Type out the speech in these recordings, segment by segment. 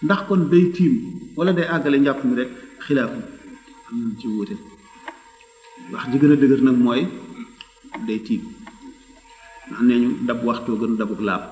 ndax kon day tiim wala day àggale njàpp mi rek xilaafu am nañ ci wuute wax ji gën a dëgër nag mooy day tiim ndax nee ñu dab waxtoo gën dabuk laab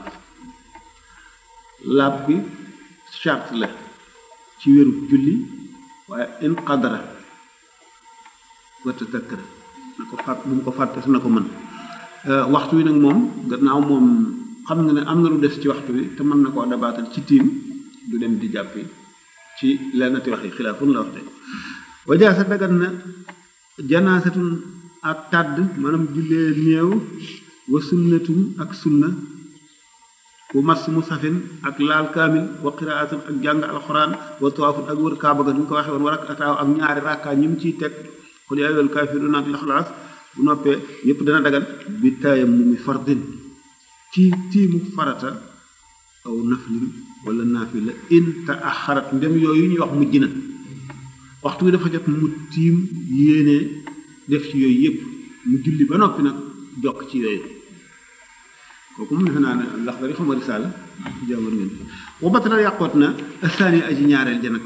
laab bi charte la ci wéru julli waaye in qadara wa tadakkara na ko fàtt bu mu ko fàtte su na ko mën waxtu wi nag moom gannaaw moom xam nga ne am na lu des ci waxtu wi te mën na koo dabaatal ci tiim du dem di jàppi ci lennati wax yi xilaafun la wax de wajaasa dagan na janaasatun ak tàdd maanaam jullee néew wa sunnatun ak sunna bu mas mu safin ak laal kaamil wa qiraatun ak jàng alxuraan wa tawaafun ak wër kaaba ga ni ko waxee woon war ak ataaw ak ñaari rakkaa ñi mu ciy teg xul yaa ayyuhal kaafiruun ak lixlaas bu noppee yépp dana dagan bi taayam mu mi fardin ci tiimu farata aw naflin wala naafila in ta axarat ndem yooyu ñuy wax mujj na waxtu wi dafa jot mu tiim yéene def ci yooyu yépp mu julli ba noppi nag jokk ci yooyu kooku mu defe naa ne ndax bari xama risaala jàngoon ngeen wa batala yàqoot na asaani aji ñaareel ja nag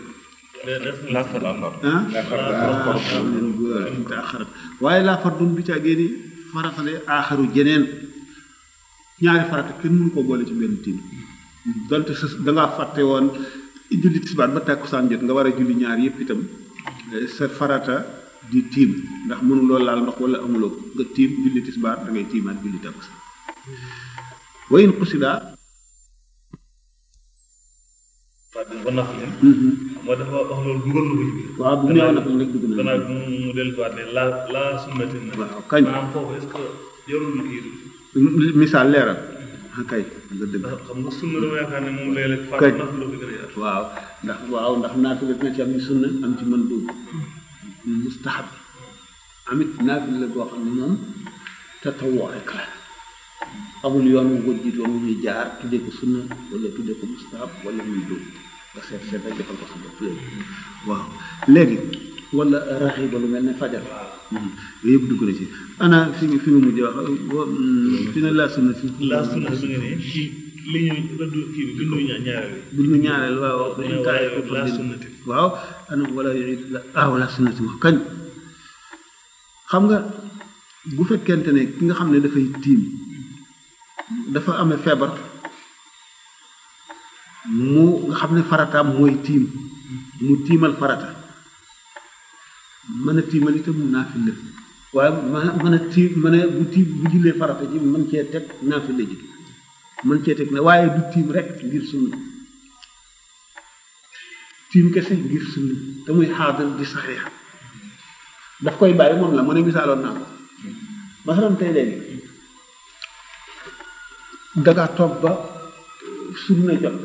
in ta axarat waaye laa fardun bi caa génni faratale aaxaru jeneen ñaari farata kenn mënu ko boole ci benn tiim donte sa dangaa fàtte woon julli tisbaar ba tàkkusaan jot nga war a julli ñaar yépp itam sa farata di tiim ndax mënuloo laal ndox wala amuloo nga tiim julli tisbaar da ngay tiimaat julli tàkkusaan wayin xusidaa ba naf leen moo dafa wax loolu dugal na ko ci biir waaw bu néew nag rek dugg na gannaaw bi mu dellusiwaat ne la la sunnati na waaw kañ maanaam foofu est-ce que jarul kii misaal leeral kay nga dëgg ndax xam nga sunna dama yaakaar ne moom léeg-léeg Kañ. fàtte naf la ko gën a yaatu waaw ndax waaw ndax naafila dina ci am ci sunna am ci mën dugg mustahab amit naafila la boo xam ne moom tatawoo rek la amul yoon wu ko jiitoon wu ñuy jaar tuddee ko sunna wala tuddee ko mustahab wala muy dugg nga seet seet rek defal ko sa bopp léegi waaw léegi wala raxi ba lu mel ne fajar yooyu yëpp dugg na ci ana fi fi nga mujj wax wa- fi ne laa sunna si la sunna su nga ne ci li ñu rëdd kii bi bindu ñaar ñaareel bu ñu ñaareel waaw mu ne waaye la sunnati waaw ana wala yuid la ah wala sunnati wax kañ xam nga bu fekkente ne ki nga xam ne dafay tiim dafa amee feebar mu nga xam ne farataam mooy tiim mu tiimal farata mën a tiimal itam naafila waaye mën a mën a tiim mën a bu tiim bu jullee farata ji mën cee teg naafila ji mën cee teg na waaye du tiim rek ngir sunna tiim kese ngir sunna te muy xaadal di saxiix daf koy bàyyi moom la mu ne misaaloon naa ko masalan tey léegi dangaa toog ba sunna jot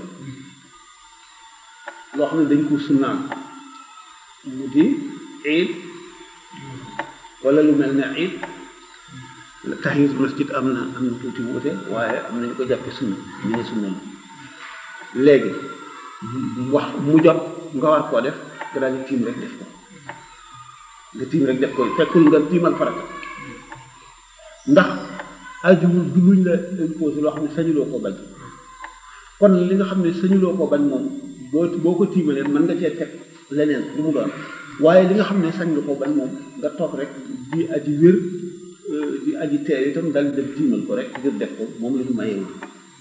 loo xam ne dañ ko sunnaan mu di iid wala lu mel ne iid tahiyatul masjid am na am na tuuti wuute waaye am nañu ko jàppe sunna ñu ne sunna la léegi wax mu jot nga war koo def nga daal di tiim rek def ko nga tiim rek def ko fekkul nga tiimal farata ndax ajuwul du luñ la imposé loo xam ne sañuloo ko bañ kon li nga xam ne sañuloo ko bañ moom boo boo ko tiimalee mën nga cee teg leneen lu mu doon waaye li nga xam ne sañ nga ko bañ moom nga toog rek di aji wér di aji teew itam dal di dem tiimal ko rek ngir def ko moom la ñu mayewul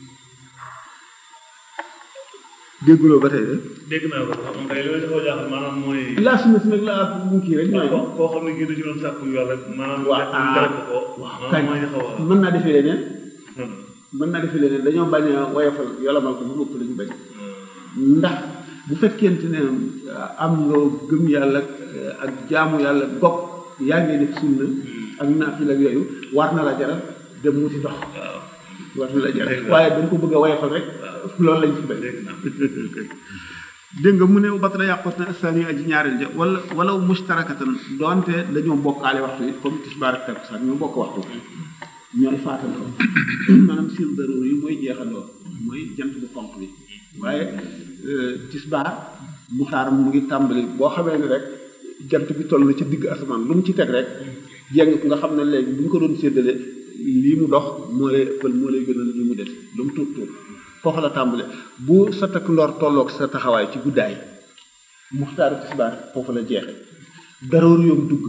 dégguloo ba tey de dégg naa ko sax moom kay li ma dafa jaaxal maanaam mooy laa sunna si nag laa mu kii rek ñooy koo koo xam ne kii da ci doon sàkku yàlla maanaam waaw jàpp jàpp ko waaw maanaam kañ mooy xaw a mën naa defee leneen mën naa defee leneen dañoo bañ a woyofal yolamal ko bu ëpp lañu bañ ndax bu fekkente ne am nga gëm yàlla ak jaamu yàlla gog yaa ngi def sunna ak naafila ak yooyu war na la jaral dem wuti dox waaw war na la jaral Dëgg la. waaye dañ ko bëgg a woyofal rek loolu lañ ci bañ dégg naa dégg nga mu ne batala yàqoot na astani aji ñaareel ja wala wala mustarakatan doonte dañoo bokkaale waxtu it comme tisbaar ak takkusaan ñoo bokk waxtu ñooy faatandoo maanaam sil daroor yi mooy jeexandoo mooy jant bu xonq bi waaye euh, tisbaar mu xaar mu ngi tàmbali boo xamee ne rek jant bi toll na ci digg asamaan lu mu ci teg rek jéng ko nga xam ne léegi bu ñu ko doon séddale lii mu dox moo lay ëppal moo lay gënal li mu def lu mu tuut tuut foofu la tàmbale bu sa takk ndoor tolloog sa taxawaay ci guddaay muxtaaru tisbaar foofu la jeexe daroor yoom dugg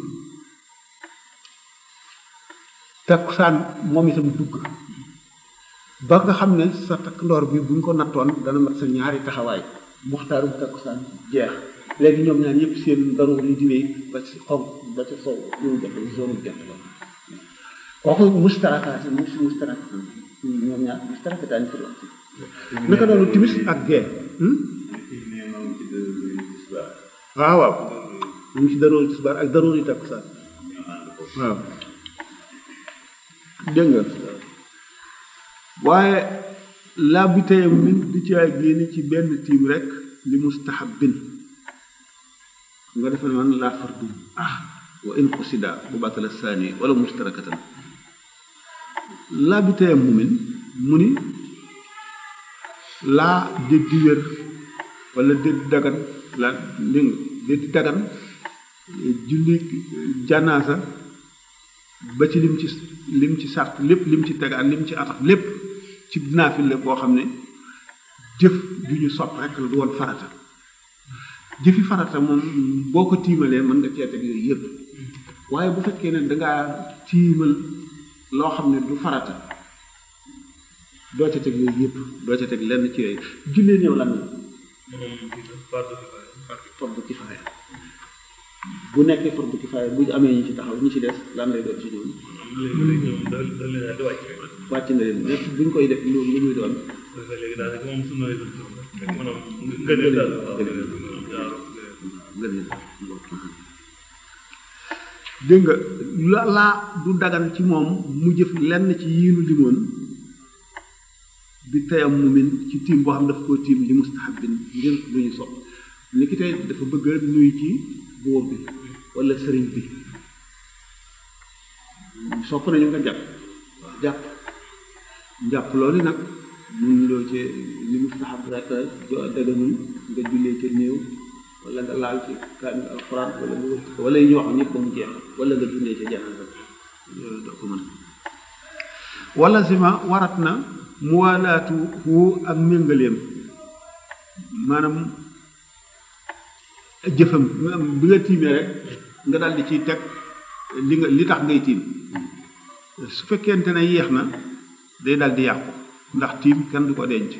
takkusaan moom itam dugg ba nga xam ne sa takk ndoor bi buñ ko nattoon dana mat sa ñaari taxawaay muxtaaru takkusaan jeex léegi ñoom ñaar yëpp seen daroor yi di wéy ba ci xonq ba ci sow yow jant zone jant la kooku mustarakaat mu si mustarakaat ñoom ñaar mustarakataan fi la naka noonu timis ak gee waaw waaw mu ngi ci daroor tisbaar ak daroor yi takkusaan waaw dégg nga waaye laa bi tayam min di ci ay génn ci benn tiim rek li mustahabin nga defe ne man laa fardu ah wa in qusida bu batala saani wala mustarakatan laa bi tayam mu min mu ni laa déddi wér wala déddi dagan la dégg nga déddi dagan julli janaasa ba ci lim ci lim ci sart lépp lim ci tegaan lim ci ataf lépp ci naafil la boo xam ne jëf ju ñu sopp rek la du woon farata jëfi farata moom boo ko tiimalee mën nga cee teg yooyu yëpp waaye bu fekkee ne dangaa tiimal loo xam ne du farata doo ca teg yooyu yëpp doo ca teg lenn ci yooyu jullee néew lan la fardu kifaaya bu nekkee fardu kifaaya bu amee ñi ci taxaw ñi ci des lan lay doon ci ñoom wàcc na leen lépp bu ñu koy def lu lu muy doon léegi daal moom sunna lay doon maanaam ngëneel daal dégg nga la laa du dagan ci moom mu jëf lenn ci yiinu limoon bi tayam mu min ci tiim boo xam daf koo tiim li mustahabin ngir lu ñu sopp ni ki tey dafa bëgg a nuyu ci buur bi wala sëriñ bi sopp nañu nga jàpp jàpp jàpp loolu nag mun loo ci li mustahab rek daganul nga jullee ca néew wala nga laal ci kaamil alxuraan wala nga wër wala yi ñu wax ñëpp ba mu jeex wala nga jullee ca janaasa yooyu doo ko mën wala sima warat na muwaalaatu hu ak méngaleem maanaam jëfam bi nga tiimee rek nga daal di ciy teg li nga li tax ngay tiim su fekkente ne yéex na day daal di yàqu ndax tiim kenn du ko denc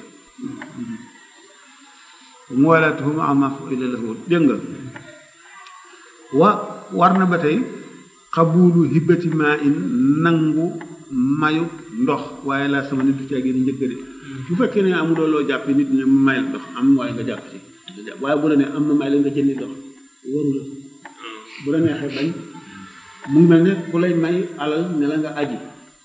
muwaalaatuhu ma ma ila lahu dégg nga wa war na ba tey xabulu hibbati maa in nangu mayu ndox waaye laa sama nit du caagee ni njëkk de bu fekkee ne amuloo loo jàpp nit ñi may la ndox am waaye nga jàpp ci waaye bu la ne am na may la nga jëndi ndox waru la bu la neexee bañ mu ngi mel ne ku lay may alal ne la nga aji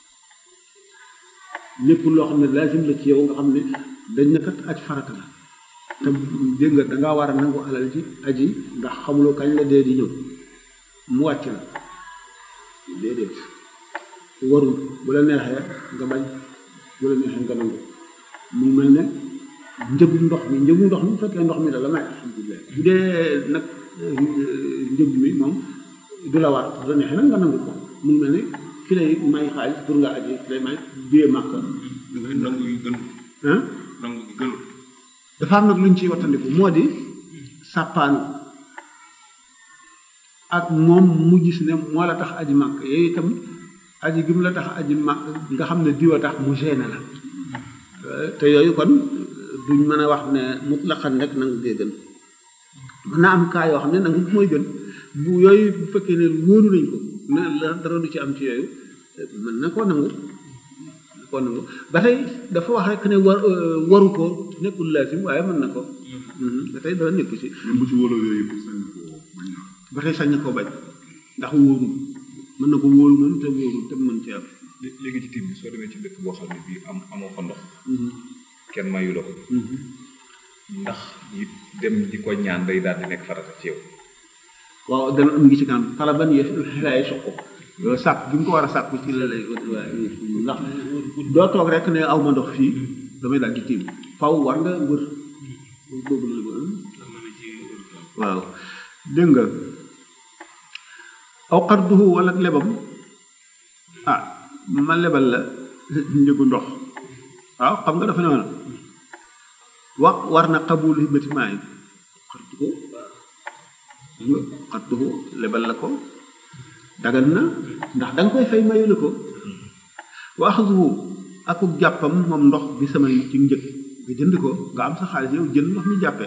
lépp loo xam ne lazim la ci yow nga xam ne dañ na kat aj farata la te dégg nga dangaa war a nangu alal ji aji ndax xamuloo kañ la dee di ñëw mu wàcc la déedéet warul bu la neexee nga bañ bu la neexee nga nangu mu mel ne njëgu ndox mi njëgu ndox mi bu fekkee ndox mi da la may alhamdulilah bu dee nag njëg mi moom du la war bu la neexee nag nga nangu ko mu mel ne ki lay may xaalis pour nga aji ki lay may biyee màkk nangu yi gën ah nangu gi gënul dafa am nag lu ñu ciy wattandiku moo di sàppaanu ak moom mu gis ne moo la tax aji màkk yooyu itam aji gi mu la tax aji màkk nga xam ne diwa tax mu gêné la te yooyu kon duñ mën a wax ne mutlaqan rek nangu gee gën mën naa am kaa yoo xam ne nangu mooy gën bu yooyu bu fekkee ne wóolu nañ ko na la dara du ci am ci yooyu mën na koo nangu na koo nangu ba tey dafa wax rek ne war waru ko nekkul laasim waaye mën na ko ba tey dara nekku ci même bu ci wóoloo yooyu yëpp sañ ko bañ na ba tey sañ na koo bañ ndax wóorul mën na ko wóolu moom te wóorul te mën ci am léegi ci tiim bi soo demee ci dëkk boo xam ne bii am amoo fa ndox kenn mayu la ko ndax it dem di ko ñaan day daal di nekk farata ci yow waaw dana am ngi ci kanam talaban yëf xelaay soq loolu sàkk bi mu ko war a sàkku ci la lay waaye ndax doo toog rek ne aw ma ndox fii damay daal di tiim faw war nga wër boobu la waaw dégg nga aw xarduhu wala lebam ah ma lebal la njëgu ndox waaw xam nga dafa ne woon wax war na qabul hibati maa yi xartu ko xartu ko lebal la ko dagan na ndax da nga koy fay mayu la ko wa axduhu akuk jàppam moom ndox bi sama ci njëg nga jënd ko nga am sa xaalis yow jënd ndox mi jàppee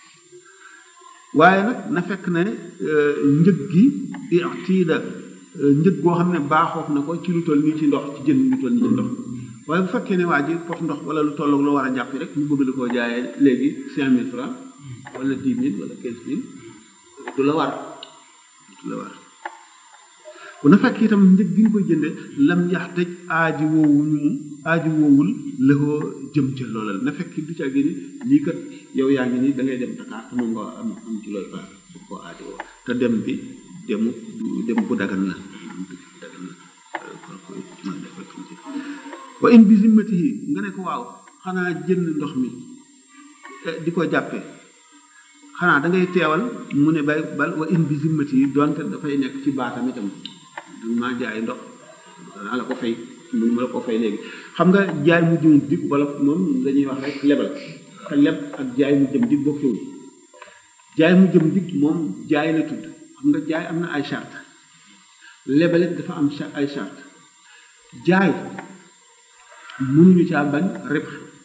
waaye nag na fekk ne njëg gi itiida njëg goo xam ne baaxoof na ko ci lu toll nii ci ndox ci jënd lu toll nii ci ndox waaye bu fekkee ne waa ji pot ndox wala lu tolloog lu war a jàpp rek mu bëgg la koo jaayee léegi cinq mille francs wala dix mille wala quinze mille du la war du la war bu na fekk itam njëg gi ñu koy jënde lam yax tëj aaji woowuñu aaji woowul lëxoo jëm ca loola na fekk du ca gi ni lii kat yow yaa ngi nii da ngay dem Dakar te moom nga am am ci looy fa su ko aaji woo te dem bi demu dem bu dagan la dagan la koy man dafa tuuti wa in bi zimmatihi nga ne ko waaw xanaa jënd ndox mi di ko jàppee xanaa da ngay teewal mu ne bay bal wa in bi zimmatihi donte dafay nekk ci baatam itam maa jaay ndox danaa la ko fay mu ma la ko fay léegi xam nga jaay mu jëm dig wala moom dañuy wax rek lebal te leb ak jaay mu jëm dig bokkewul jaay mu jëm dig moom jaay la tudd xam nga jaay am na ay charte lebalit dafa am ay charte jaay mënuñu caa bañ rib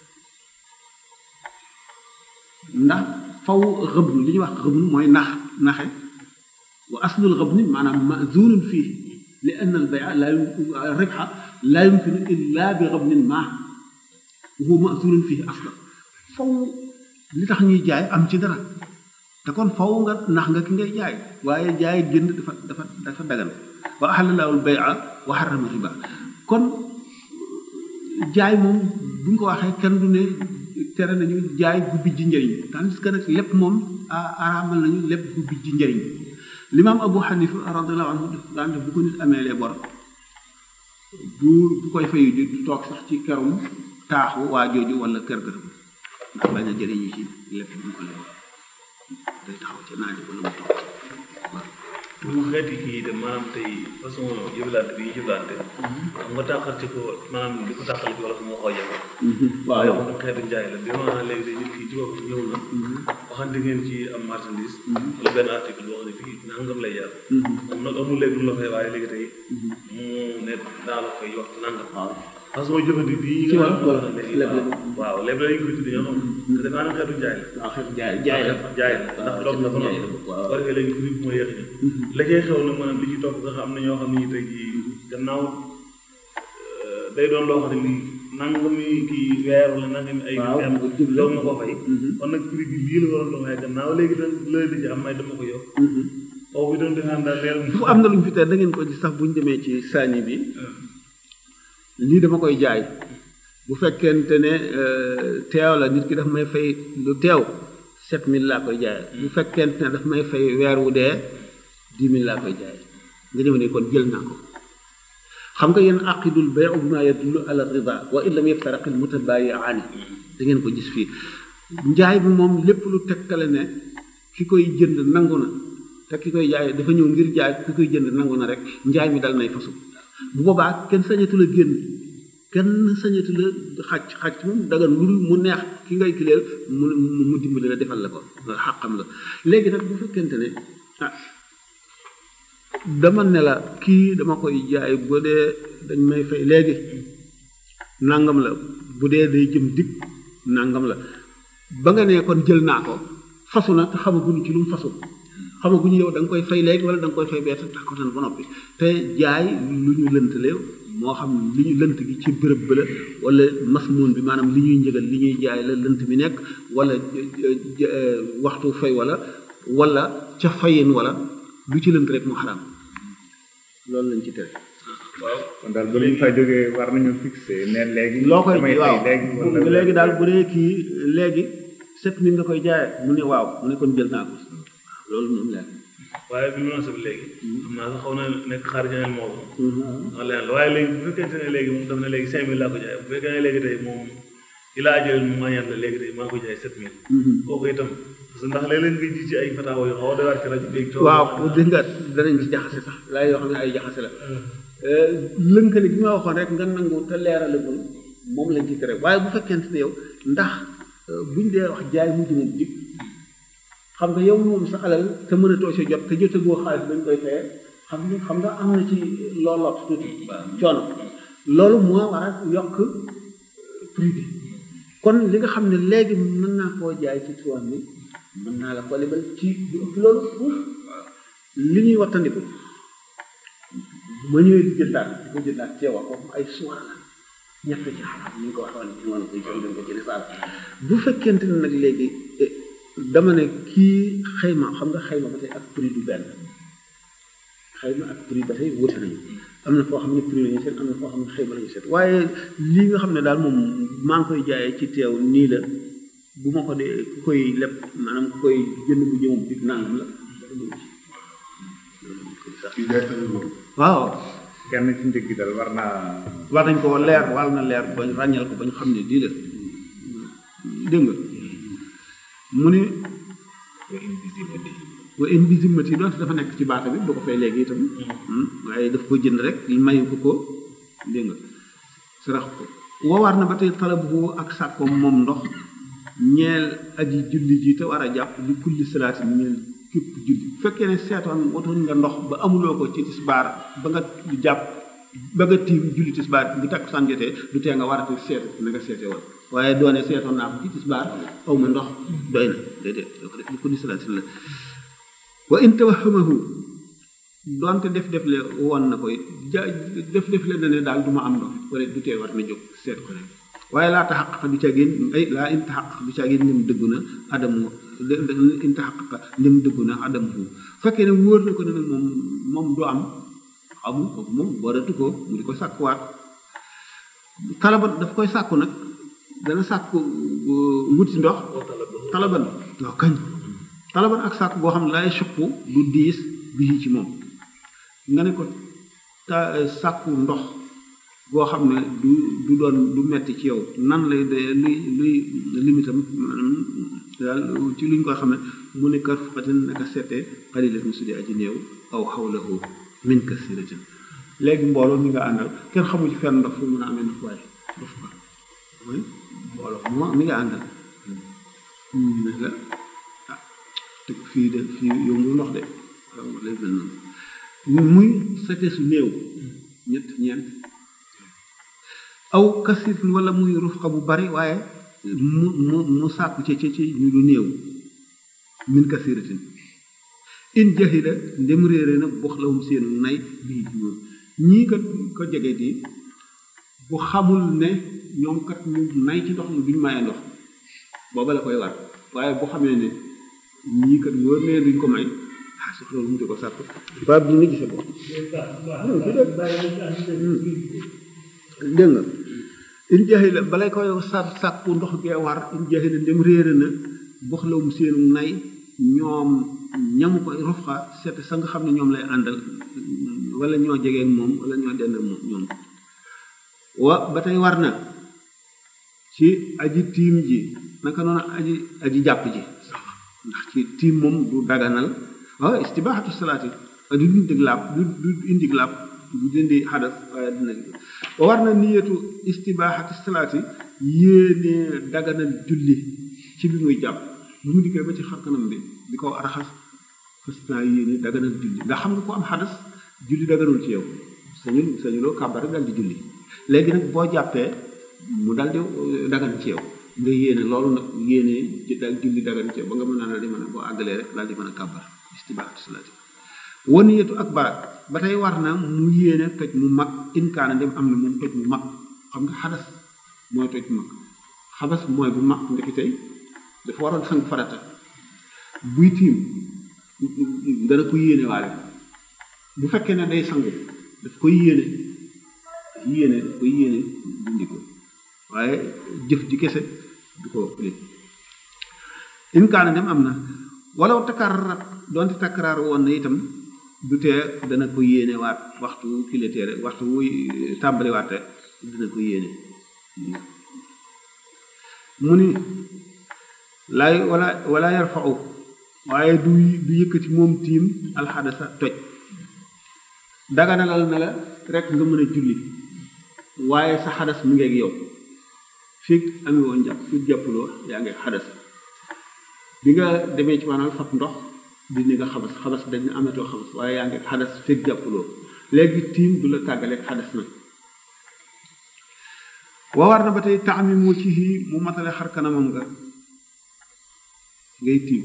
ndax faw xëbnu li ñuy wax xëbnu mooy nax naxe wa aslul xëbni maanaam mazunun fii li anna al bay'a la ribha la yumkinu illa bi xëbnin ma huwa mazunun fii aslan faw li tax ñuy jaay am ci dara te kon faw nga nax nga ki ngay jaay waaye jaay jënd dafa dafa dafa dagan wa ahalla al bay'a wa harrama riba kon jaay moom bu ñu ko waxee kenn du ne tere nañu jaay gu bijji njëriñ tandis que nag lépp moom araamal nañu lépp gu bijji njëriñ limaam abu xanifa radiallahu anhu daan def bu ko nit amee lee bor du du koy fayu ji du toog sax ci kerum taaxu waa jooju wala kër gërëm ndax bañ a jëriñu ci lépp bu ko lee day taxaw ca naaj wala mu toog waaw mu xeeti kii de maanaam tey façon jëflante bi jëflante xam nga tàqal ci ko maanaam di ko tàqal ci wala fu mu xoo jafe waaye waaw moom xeetu njaay la bi maanaam léegi de nit ki ci bopp ñëw na waxante ngeen ci am marchandise wala benn article boo xam ne fii nangam lay jar moom nag amul léegi lu la fay waaye léegi tey mu ne daa la fay wax nangam waaw façon jëfandi bi Ci wàllu nga xam ne léegi leb la. waaw leb la ñu koy tuddee ñoo xam ne te maanaam xeetu njaay la waaw xeet jaay jaay la jaay la ndax doog na ba jaay noonu la waaw war nga léegi prix bi mooy yéex ñi la cay xew nag maanaam li ci topp nga xam am na ñoo xam ne ñu tey jii gannaaw euh, day doon loo xam ne lii nangami kii weer wala nangami ay waaw weer mu jub la. doog na ko fay Mhm. kon nag prix bi lii la waroon doon waaye gannaaw léegi da la di ci am may dama ko yokk foofu bi doon defaan daal leer fu am na lu ñu fi tere da ngeen ko gis sax bu ñu demee ci saani bi lii dama koy jaay bu fekkente ne euh, teew la nit ki daf may fay lu teew sept mille laa koy jaay bu fekkente ne daf may fay weer wu dee dix mille laa koy jaay nga ñëw ne kon jël naa ko xam nga yéen aqidul bay'u bima yadullu ala rida wa in lam yaftaraq al mutabayi'ani da ngeen ko gis fii njaay bi moom lépp lu tekkale ne ki koy jënd nangu na te ki koy jaay dafa ñëw ngir jaay ki koy jënd nangu na rek njaay mi dal nay fasu bu boobaa kenn sañatu la génn kenn sañatu la xàcc xàcc moom daga lu dul mu neex ki ngay kileel mu mu mu dimbali la defal la ko loolu xàqam la léegi nag bu fekkente ne ah dama ne la kii dama koy jaay bu dee dañ may fay léegi nangam la bu dee day jëm dig nangam la ba nga ne kon jël naa ko fasu na te xamaguñu ci lu mu fasu xamaguñu yow da nga koy fay léegi wala da nga koy fay bee tax ko tan ba noppi te jaay lu ñu lëntale moo xam li ñu lënt gi ci bërëb ba la wala masmuun bi maanaam li ñuy njëgal li ñuy jaay la lënt bi nekk wala waxtu fay wala wala ca fayin wala lu ci lënt rek mu xaraam loolu lañ ci tere waaw kon daal ba ñu fa jógee war nañu fixé ne léegi. loo koy damay waaw fay léegi wala léegi daal bu dee kii léegi sept mille nga koy jaayee mu ne waaw mu ne kon jël naa ko loolu moom leer waaye bi mu nasab léegi xam naa sax xaw na nekk xaar janeel moo ko wax leneen la waaye léegi bu fekkente ne léegi moom daf ne léegi cinq mille laa ko jaay bu fekkee ne léegi tey moom i laa jël mu moyen la léegi tey maa ngi ko jaay sept mille kooku itam parce que ndax léeg-léeg nga ji ci ay fataawa yu xaw a doy waar ci rajo bi waaw dégg nga danañ ci jaxase sax laay yoo xam ne ay jaxase la lënkale bi ma waxoon rek nga nangu te leerale ko moom lañ ci tere waaye bu fekkente ne yow ndax buñ dee wax jaay mujj moom dig xam nga yow moom sa alal te mën a too si jot te jotagoo xaalis bañ koy fayee xam nga xam nga am na ci looloo tuuti coono loolu moo war a yokk prix bi kon li nga xam ne léegi mën naa koo jaay ci tuwaan bi mën naa la ko lebal ci du ëpp loolu fuuf li ñuy wattandiku ma ñëwee di jëndaat di ko jëndaat ceewa kooku ay suwar la ñett ci xalaat ni ñu ko waxoon ci noonu koy jël dañ ko ci risaal bu fekkente ne nag léegi dama ne kii xayma xam nga xayma ba tey ak prix du benn xayma ak prix ba tey wuute nañu am na foo xam ne prix la ñu seet am na foo xam ne xayma la ñu seet waaye lii nga xam ne daal moom maa ngi koy jaayee ci teew nii la bu ma ko dee ku koy leb maanaam ku koy jënd bu ñëw bi nangam la waaw kenn ci njëg gi dal war naa war nañ ko leer war na leer ba ràññal ko ba ñu xam ne lii la dégg nga mu ne wa invisibilité doonte dafa nekk ci baata bi boo ko fay léegi itam waaye daf ko jënd rek mayu ko ko dégg nga sarax ko woowaar na ba tey talabu ak sàkkoom moom ndox ñeel aji julli ji te war a jàpp li kulli salaati ñeel képp julli bu fekkee ne seetoon watoon nga ndox ba amuloo ko ci tisbaar ba nga jàpp ba nga tiim julli tisbaar bu takkusaan jotee du tee nga war a seetu na nga seete woon waaye doone seetoon naa ko ci tisbaar aw ma ndox doy na déedéet doo ko def li kulli salaati la wa in tawahamahu doonte def def le woon na koy ja def def le na ne daal du ma am ndox wala du tee war na jóg seet ko rek waaye laa taxaqaqa du caagin ay laa in taxaqaqa du caagin ndim dëggu na adamu in taxaqaqa ndim dëggu na adamu fekkee ne wóor na ko ne nag moom moom du am amul kooku moom booratu ko mu di ko sàkkuwaat talaban daf koy sàkku nag dana sàkku wuti ndox talaban waaw kañ talaban ak sàkku boo xam ne laay suqu du diis bii ci moom nga ne ko ta sàkku ndox boo xam ne du du doon du metti ci yow nan lay de luy luy limitam maanaam daal ci luñ koy xam ne mu ne kar fuqatin naka seetee xalilat mu sudi aji néew aw xawlahu min kasiratin léegi mbooloo mi nga àndal kenn xamu ci fenn ndox fu mën a amee ndox waaye ndox ba mooy mbooloo moo mi nga àndal ne la ah te fii de fii yombu ndox de waaw lay mel noonu muy sete su néew ñett ñeent aw kasir wala muy rufqa bu bari waaye mu mu mu sàkku ci ci ci ñu lu néew min kasiratin in jahila ndem réere na box lawum seen nay bii moom ñii kat ko jege di bu xamul ne ñoom kat ñu nay ci ndox mi duñ maye ndox booba la koy war waaye bu xamee ne ñii kat wóor ne duñ ko may ah soxla mu di ko sàkk ba bi nga gise bopp dégg nga in jahila balay koy sa sàkku ndox gee war in jahila ndem réere na box lawum seenu nay ñoom ñamu ko rufxa seet sa nga xam ne ñoom lay àndal wala ñoo jegeen moom wala ñoo dend moom ñoom wa ba tey war na ci aji tiim ji naka noonu aji aji jàpp ji ndax ci tiim moom du daganal waaw istibaaxatu salaati du indi laab du du indi laab du dindi xadas waaye dina wa war na niyatu istibaaxatu salaati yéene daganal julli ci bi muy jàpp bu mu dikkee ba ci xar kanam bi di ko raxas fas naa yéene daganal julli nga xam nga ko am xadas julli daganul ci yow sañul sañuloo kàbbar dal di julli léegi nag boo jàppee mu dal di dagan ci yow nga yéene loolu nag yéene ci dal julli dagan ci yow ba nga mën naa di mën a boo àggalee rek daal di mën a kàbbar istibaaxatu salaati waniyatu ak barak ba tey war na mu yéene toj mu mag inkaana dem am na moom toj mu mag xam nga xadas mooy toj mu mag xabas mooy bu mag ndeki tey dafa waroon sang farata buy tiim dana ko yéene waale bu fekkee ne day sangu daf koy yéene yéene daf koy yéene dindi ko waaye jëf ji kese du ko ëppale inkaana dem am na walaw takarrat doonte takkaraar woon na itam du tee dana ko yéene waat waxtu kiletee rek waxtu wuy tàmbali waat rek dana ko yéene mu ni laay wala wala yarfau waaye du du yëkkati moom tiim alxadasa toj daganalal na la rek nga mën a julli waaye sa xadas mu ngeeg yow fii ami woon njàpp fii jàppuloo yaa ngi xadas bi nga demee ci maanaam fab ndox dindi nga xabas xabas dañ ne amatoo xabas waaye yaa ngi xadas fii jàppuloo léegi tiim du la tàggaleeg xadas nag waa war na ba tey taami mu ci mu matale xar kanamam nga ngay tiim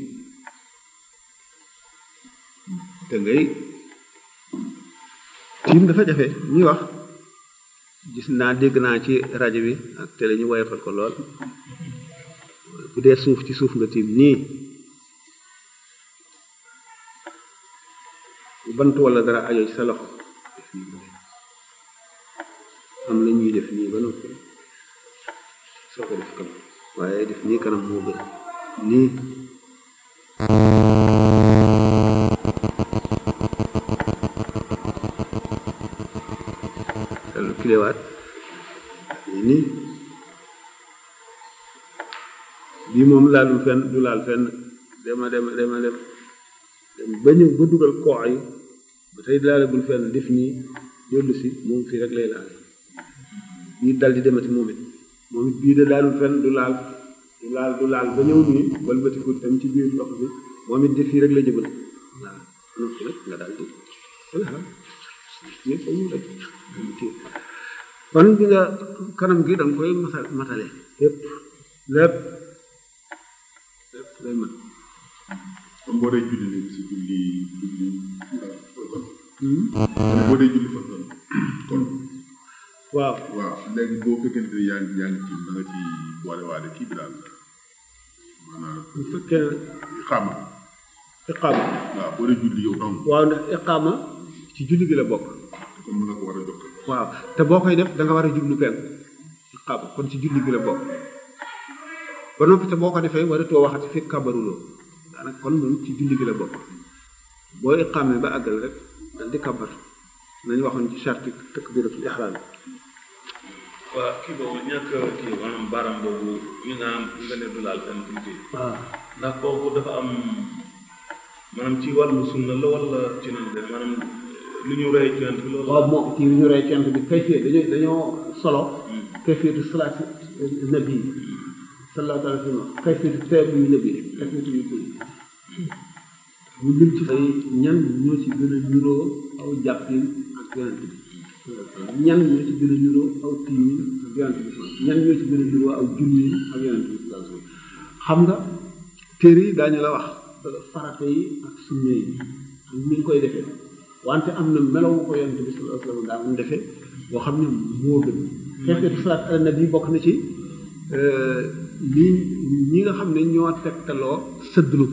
te ngay tiim dafa jafe ñuy wax gis naa dégg naa ci rajo bi ak télé ñu woyofal ko lool bu dee suuf ci suuf nga tiim nii bant wala dara ajo ci sa loxo am la ñuy def nii ba noppi soo ko def kanam waaye def nii kanam moo gën nii lu kilewaat nii bii moom laalul fenn du laal fenn dema dema dema dem dem ba ñëw ba dugal koox yi ba tey laalagul fenn def nii dellu si moom fii rek lay laal bii dal di demati moom it moom it bii de laalul fenn du laal du laal du laal ba ñëw nii walbatiku tam ci biir ndox bi moom it def fii rek la jëbal waaw noppi nag nga daal di yëpp ñu rek kon bi nga kanam gi danga koy masal matale lépp lépp lépp lay mat kon boo dee julli léegi si julli julli boo dee julli fan kon waaw waaw léegi boo fekkente ne yaa ngi yaa ngi tiim da nga ci boole waale kii bi daal maanaam bu fekkee xaama iqaama waaw boo dee julli yow dong waaw ndax iqaama ci julli gi la bokk te kon mën nga ko war a jox waaw te boo koy def da nga war a jublu penk iqaama kon ci julli gi la bokk ba noppi te boo ko defee waratoo waxati fekk kabaruloo daanaka kon moom ci julli gi la bokk boo iqaamee ba àggal rek dal di kabar nañu waxoon ci charte takbiratul ihram waa kii boobu ñàkk kii maanaam baaraam boobu ñu nga am nga ne du laal fenn tuuti waaw ndax kooku dafa am maanaam ci wàllu sunna la wala ci nan de maanaam lu ñu rey ci yonent bi loolu waaw moom kii ñu rey cent bi kayfiyet dañoo dañoo solo kayfiyatu salaati nabi sallallahu alayhi wa sallam kayfiyatu teebu yu nabi kayfiyatu yu koy mu lim ci ay ñan ñoo ci gën a niroo aw jàppin ak yonent bi ñan ñoo ci gën a niroo aw tiimin ak yonent bi ñan ñoo ci gën a niroo aw julliin ak yonent bi sallallahu alayhi wa sallam xam nga téere yi daañu la wax farata yi ak sunna yi ak ni nga koy defee wante am na melawu ko yonent bi sallallahu alayhi wa sallam daa mun defee boo xam ne moo gën xeetu salaat ala nabi bokk na ci ñi ñi nga xam ne ñoo tegtaloo sëddlu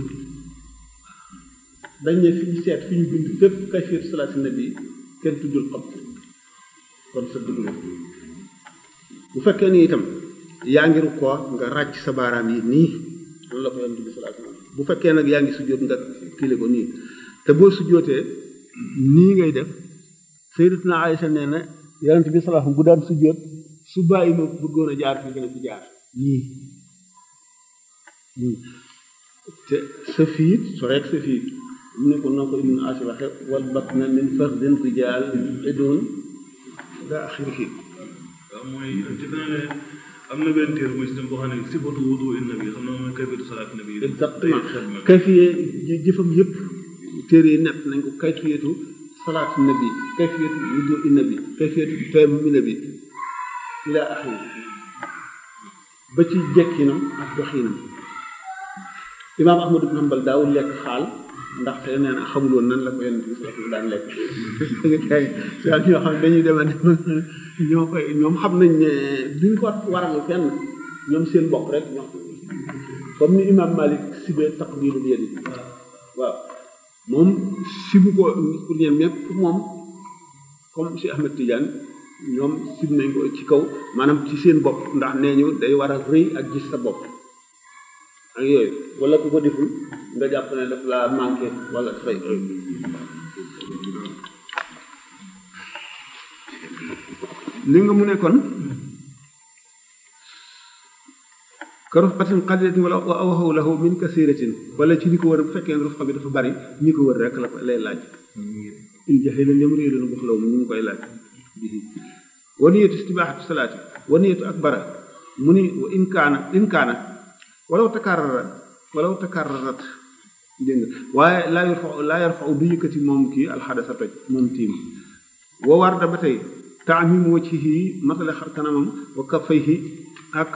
dañ ne fi ñu seet fi ñu bind fépp kayfiyatu salaat nabi kenn tuddul xam kon sëddlu bu fekkee ni itam yaa ngi rukkoo nga ràcc sa baaraam yi nii loolu la ko yonent bi sallallahu alayhi wa sallam bu fekkee nag yaa ngi sujjóot nga kile ko nii te boo sujjóotee nii ngay def sayyidatuna Aïcha nee na yonent bi sallallahu alayhi wa sallam bu daan sujjóot su bàyyi ma bëggoon a jaar fii gën a fi jaar nii nii te sa fiit so rek sa fiit mu ne ko noo ko ibnu asi waxe wal batna min fardin rijaal idun da axirihi waaw mooy ci dana ne am na benn téere muy système boo xam ne sifatu wudu in nabi xam naa mooy kayfiyatu salaat nabi exactement kayfiye jëfam yëpp téere yi nett nañ ko kayfiyatu salaat nabi kayfiyatu wudu in nabi kayfiyatu tayammum nabi ila axiri ba ci jekkinam ak doxinam imaam ahmad ibn hanbal daawul lekk xaal ndaxte nee na xamul woon nan la ko yonent bi sallallahu daan lekk daal ñoo xam ne dañuy dema ñoo koy ñoom xam nañ ne duñ ko waral fenn ñoom seen bopp rek ñoo comme ni imaam malik sibee taqbilu bi yadi waaw moom sibu ko pour ñeen mais pour moom comme si ahmed tidiane ñoom sib nañ ko ci kaw maanaam ci seen bopp ndax nee ñu day war a rëy ak gis sa bopp ak yooyu wala ku ko deful nga jàpp ne daf la manqué wala fay li nga mu ne kon ka rufqatin qalilatin wala awaxaw lahu min kasiratin wala ci li ko wër bu fekkee ne rufqa bi dafa bari ñi ko wër rek la lay laaj in jaxee la ñoom réeroon box law mu ñu ngi koy laaj waniyatu istibaaxatu salaati waniyatu ak bara mu ni wa in kaana in kaana walaw takarrarat walaw takarrarat dégg nga waaye laa yarfa laa yarfa du yëkkati moom kii alxadasa toj moom tiim wa warda ba tey taamim wajhihi matale xar kanamam wa kaffayhi ak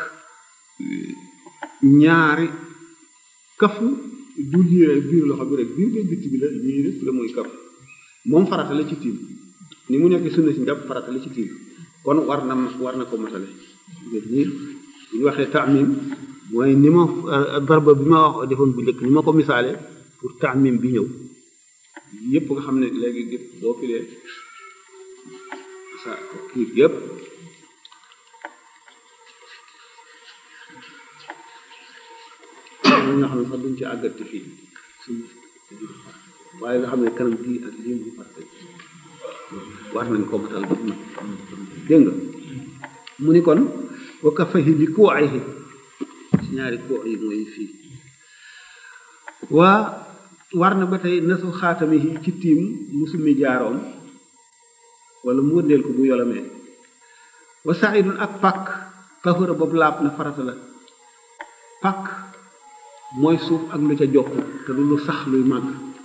ñaari kafu du lii rek biir loxo bi rek biir biir bitti bi la lii rek la muy kaf moom farata la ci tiim ni mu nekk sunna si njàpp farata la ci tiim kon war na war na ko matale nii bu ñu waxee taamim mooy ni ma darba bi ma wax defoon bu njëkk ni ma ko misaale pour taamim bi ñëw yépp nga xam ne léegi gépp boo filee sa kii yépp ñi nga xam ne sax duñ ci àggati fii suñu waaye nga xam ne kanam gii ak lii mu fàtte war nañ ko matal ba mu dégg nga mu ni kon wa kafahi bi kuu ayhi ci ñaari kuu yi mooy fii waa war na ba tey nasu xaatami yi ci tiim musumi jaaroom wala mu wëndeel ko bu yolamee wa saidun ak pàkk tahura boobu laab na farata la pàkk mooy suuf ak lu ca jokk te du lu sax luy màgg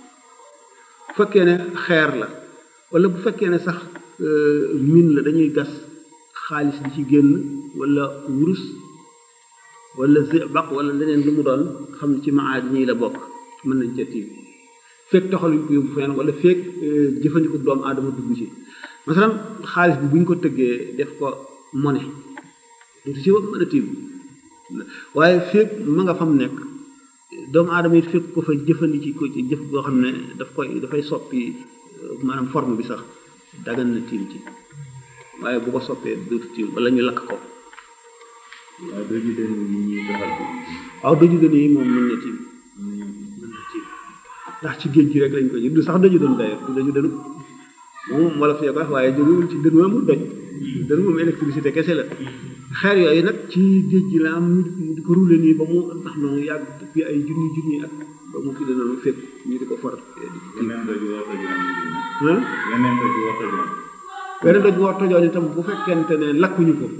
bu fekkee ne xeer la wala bu fekkee ne sax min la dañuy gas xaalis di ci génn wala wurus wala zibaq wala leneen lu mu doon xam ne ci maad ñii la bokk mën nañ ca tiim fekk taxaluñ ko yóbbu fenn wala fekk jëfandiku doomu aadama dugg ci masalan xaalis bi bu ñu ko tëggee def ko monnaie du ci mën a tiim waaye fekk ma nga fam nekk doomu aadama it fekk ko fa jëfandiki ko ci jëf boo xam ne daf koy dafay soppi maanaam forme bi sax dagan na tiim ci waaye bu ko soppee dootu tiim wala ñu lakk ko waaye doo jiite ni ñuy doxal bi waaw doju dën yi moom mën na tiim mën na tiim ndax ci géej gi rek lañ ko ji du sax doju doon daye du doju dënu moom wala fee ko wax waaye jógewul ci dën mu doj dën moom électricité kese la xeer yooyu nag ci géej gi la am ñu di ko roulé nii ba mu ndax noonu yàgg depuis ay junni junni ak ba mu fi danoonu fépp ñu di ko for yeneen doj war tojoon ah yeneen doj war tojoon beneen doj war tojoon itam bu fekkente ne lakkuñu ko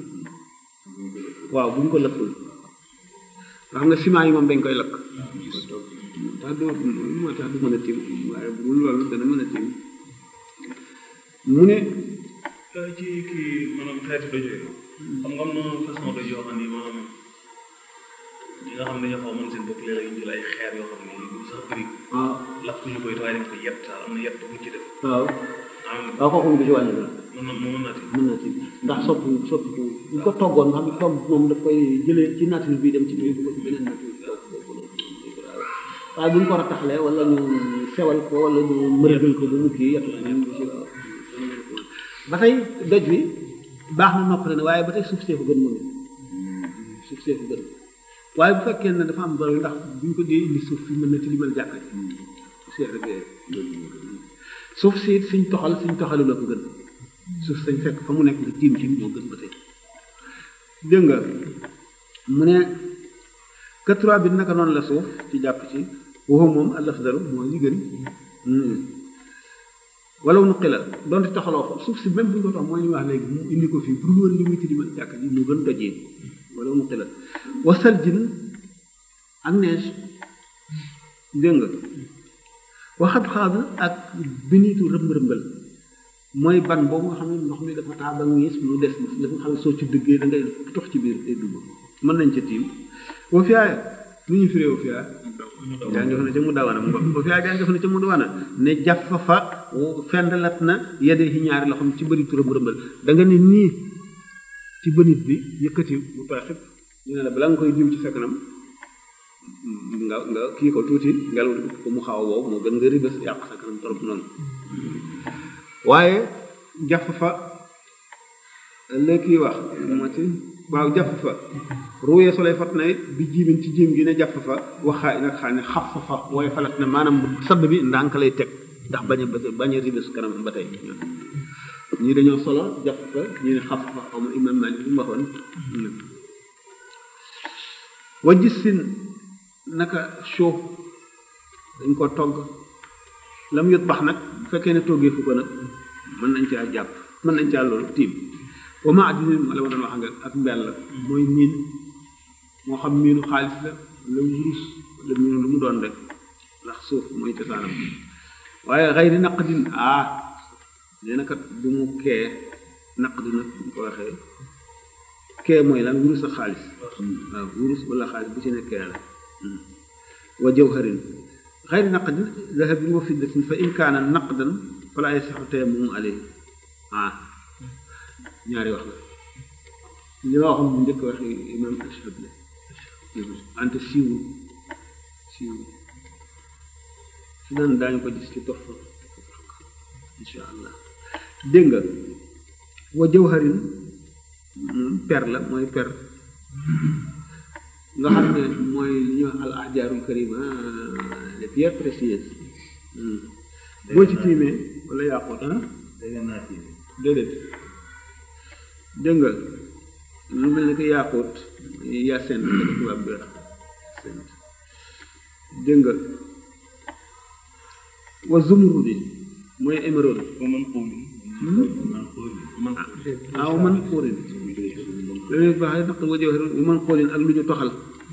waaw bu ñu ko lakkul nga xam nga ciment yi moom dañ koy lakk tax du moo tax du mën a tiim waaye bu dul loolu dana mën a tiim mu ne ci kii maanaam xeeti doj yooyu xam nga am na façon doj yoo xam ni maanaam ñi nga xam ne dañoo xaw a mën seen bopp léeg-léeg ñu jël ay xeer yoo xam ni du sax bëri waaw lakk ñu koy waaye dañ ko yett daal am na yett bu ñu ci def waaw am waaw kooku mu du ci wàññi dara mën na mën na ti mën na ci ndax soppi soppi bu ñu ko toggoon nga xam ne togg moom daf koy jëlee ci nature bi dem ci biir ko ci beneen nature waaye bu ñu ko rattaxlee wala ñu sewal ko wala ñu mërëgal ko ba mu kii yettu nañ du ci waaw ba tey doj bi baax na noppale ne waaye ba tey suuf see ko gën moom suuf see ko gën waaye bu fekkee ne dafa am doole ndax bu ñu ko dee indi suuf fi mën na tilimal jàkka ji seet rek suuf si it suñ toxal suñ toxalu la ko gën suuf sañ fekk fa mu nekk nga tiim ci moo gën ba tey dégg nga mu ne quatre bi naka noonu la suuf ci jàpp ci waxu moom alafdalu mooy li gën wala nuqi la donte toxaloo ko suuf si même bu ñu ko tax mooy ñu wax léegi mu indi ko fii pour lu woon li muy tilimal jàkk ji moo gën dojee wala nuqi la wasal jin ak neige dégg nga waxat xaaba ak biniitu rëmb-rëmbal mooy ban boobu nga xam ne ndox mi dafa taa ba ngiis mu des dafa xam ne soo ci dëggee da ngay tox ci biir day dugg mën nañ ca tiim boo fiyaay nu ñu firee boo fiyaay yaa ngi fa ne ca mu dawana boo fiyaay yaa ngi fa ne ca mu dawana ne jàfa fa fendalat na yedee ci ñaari loxoom ci bëri tu rëmb-rëmbal da nga ne nii ci bënit bi yëkkati bu tooy xëpp ñu ne la bala nga koy diw ci sa kanam nga nga kii ko tuuti ngelaw di ko mu xaw a wow moo gën nga ribes yàq sa kanam torop noonu waaye jàpp fa la kii wax moo ci waaw jàpp fa ruuyee soley fat na it bi jiimin ci jiim gi ne jàpp fa waxaa nag xaa ne xaf fa fa wooye falat na maanaam sadd bi ndànk lay teg ndax bañ a bañ a ribes kanam ba tey ñii dañoo solo jàpp fa ñu ne xaf fa xaw ma imam Malik li mu waxoon wa gis sin naka suuf dañ ko togg lam yot bax nag bu fekkee ne toggee fu ko nag mën nañ caa jàpp mën nañ caa loolu tiim wa ma addina la ma doon wax nga ak mbell la mooy miin moo xam miinu xaalis la wala wurus wala miinu lu mu doon rek ndax suuf mooy cosaanam waaye xayri naqdin ah nee na kat bu mu kee naqdi nag bu ko waxee kee mooy lan wurus ak xaalis waaw wurus wala xaalis bu ci ne kee la wa jawharin xayri naqdin dahabin wa fiddatin fa in kaana naqdan fala yasixu tayammum alayhi ah ñaari wax la li ma waxoon bu njëkk waxi imam ashab la ante siiwul siiwul fi naan daañu ko gis ci tof insha allah dégg nga wa jawharin per la mooy per nga xam ne mooy li ñuy wax al ahjaarul karima les pierres précieuses boo ci tiimee wala yàqut ah déedéet dégg nga lu mel ne que yàqut yaa seen la tubaab bi wax seen dégg nga wa zumrudi mooy émeraude ah wa man xuurin loolu baax naq wa jawharin wa man xuurin ak lu ñu toxal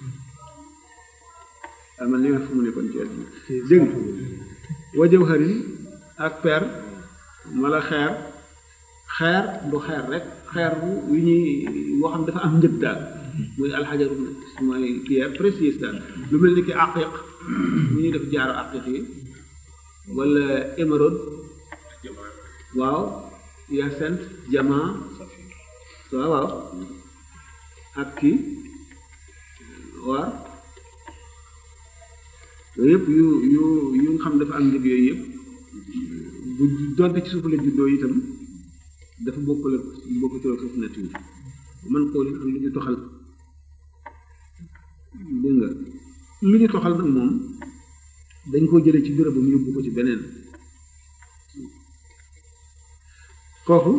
ah man li nga fu mu nekkoon ci àdduna dégg nga wa jawharin ak per wala xeer xeer du xeer rek xeer yu ñuy woo xam dafa am njëg daal muy alxajaru mooy pierre précieuse daal lu mel ni ki aqiq bu ñuy def jaaro aqiq yi wala émeraude waaw yacinthe diamant waaw waaw ak kii waar yooyu yëpp yu yu yu nga xam dafa am njëg yooyu yëpp bu donte ci suuf la juddoo itam dafa bokkul ak bokkul ak suuf nature man koo leen am lu ñu toxal dégg nga lu ñu toxal nag moom dañ koo jëlee ci bérébam yóbbu ko ci beneen foofu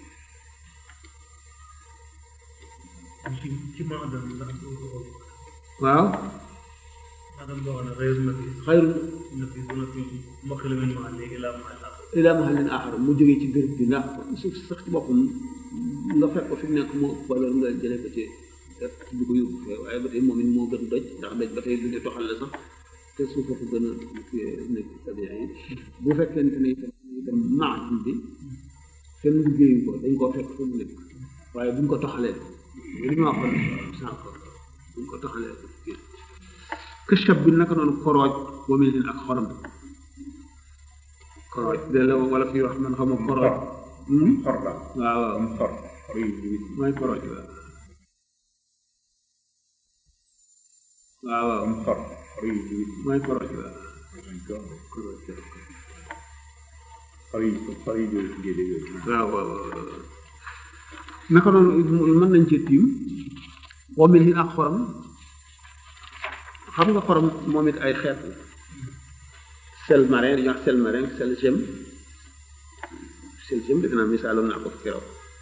ci ci maadam ndax waaw maadam boo xam ne xëyru na fi xayru na fi bu na fi mbokk la mel ma léegi laa ma la ila mahallin axar mu jógee ci béréb bi ndax suuf si sax ci boppam nga fekk ko fi mu nekk moo ëpp valeur nga jëlee ko ci def du ko yóbbu fee waaye ba tey moom it moo gën doj ndax doj ba tey du di toxal la sax te suufa ko gën a nekk tabia yi bu fekkente ne itam itam maadin bi kenn liggéeyu ko dañ koo fekk fu mu nekk waaye buñ ko toxalee li ma waxoon sànq buñ ko toxalee këchab bi naka noonu korooj wamil din ak xorom korooj de la wala fi wax man xama korooj xor la waaw waaw am xor xor yu yu mooy korooj waaw waaw waaw am xor xor yu yu mooy korooj waaw xar yi xar yi jóge ci géej yooyu waaw waaw waaw naka noonu mën nañ cee tiim wamil din ak xorom xam nga xorom moom it ay xeet la sel marin dañuy wax sel marin sel gem sel gem dëgg naa misaaloon naa ko fi keroog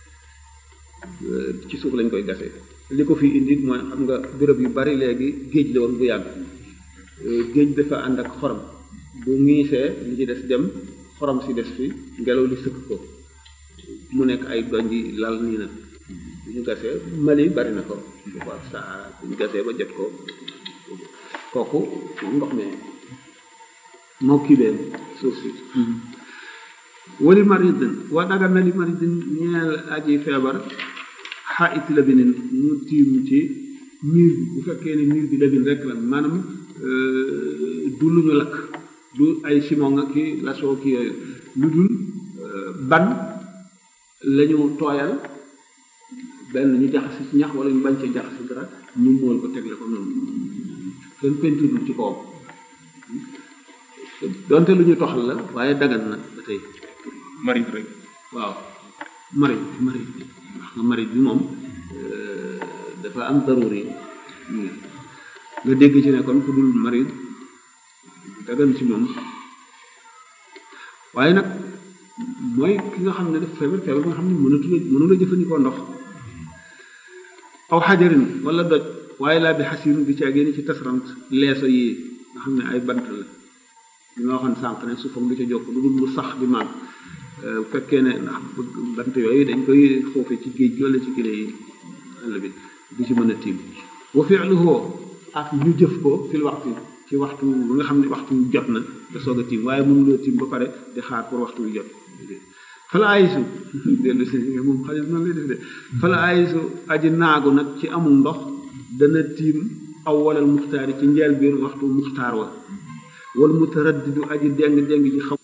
ci suuf lañ koy gasee li ko fi indi mooy xam nga béréb yu bari léegi géej la woon bu yàgg géej dafa ànd ak xorom bu ngiisee li ci des dem xorom si des fi ngelaw li sëkk ko mu nekk ay donj yi lal nii nag bu ñu gasee Mali bari na ko waaw Sahara bu ñu gasee ba jot ko kooku ndox mi moo kii bee suuf si wali maridin waa dagal na li maridin ñeel aji feebar xaa it labinin mu tiim ci miir bi bu fekkee ne miir bi labin rek la maanaam du lu ñu lakk du ay simon ak ki lasoo ki yooyu lu dul ban la ñu tooyal benn ñu jaxasi ci ñax wala ñu bañ ci jaxasi dara ñu mool ko tegle ko noonu kenn peinture ci kawam donte lu ñu toxal la waaye dagan na ba tey marit rek waaw marit marit bi wax nga marit bi moom dafa am daruri nga dégg ci ne kon ku dul marit dagan ci moom waaye nag mooy ki nga xam ne daf feebar feebar nga xam ne mënatu la mënu la jëfandikoo ndox aw xajarin wala doj waaye laa bi xasirin bi caa génn ci tasrant leeso yi nga xam ne ay bant la li ma waxoon sànq ne suufam du ca jokk lu dul lu sax di màgg bu fekkee ne ndax bant yooyu dañ koy xoofe ci géej gi wala ci kile yi àll bi du ci mën a tiim wa fi'luhu ak ñu jëf ko fil waxtu ci waxtu bi nga xam ne waxtu wi jot na te soog a tiim waaye mënuloo tiim ba pare di xaar pour waxtu wi jot fala ayisu dellu si moom xale noonu lay def de fala ayisu aji naagu nag ci amul ndox dana tiim aw walal muxtaar yi ci njeel biir waxtu muxtaar wa wal mutaraddidu aji deng deng ci xam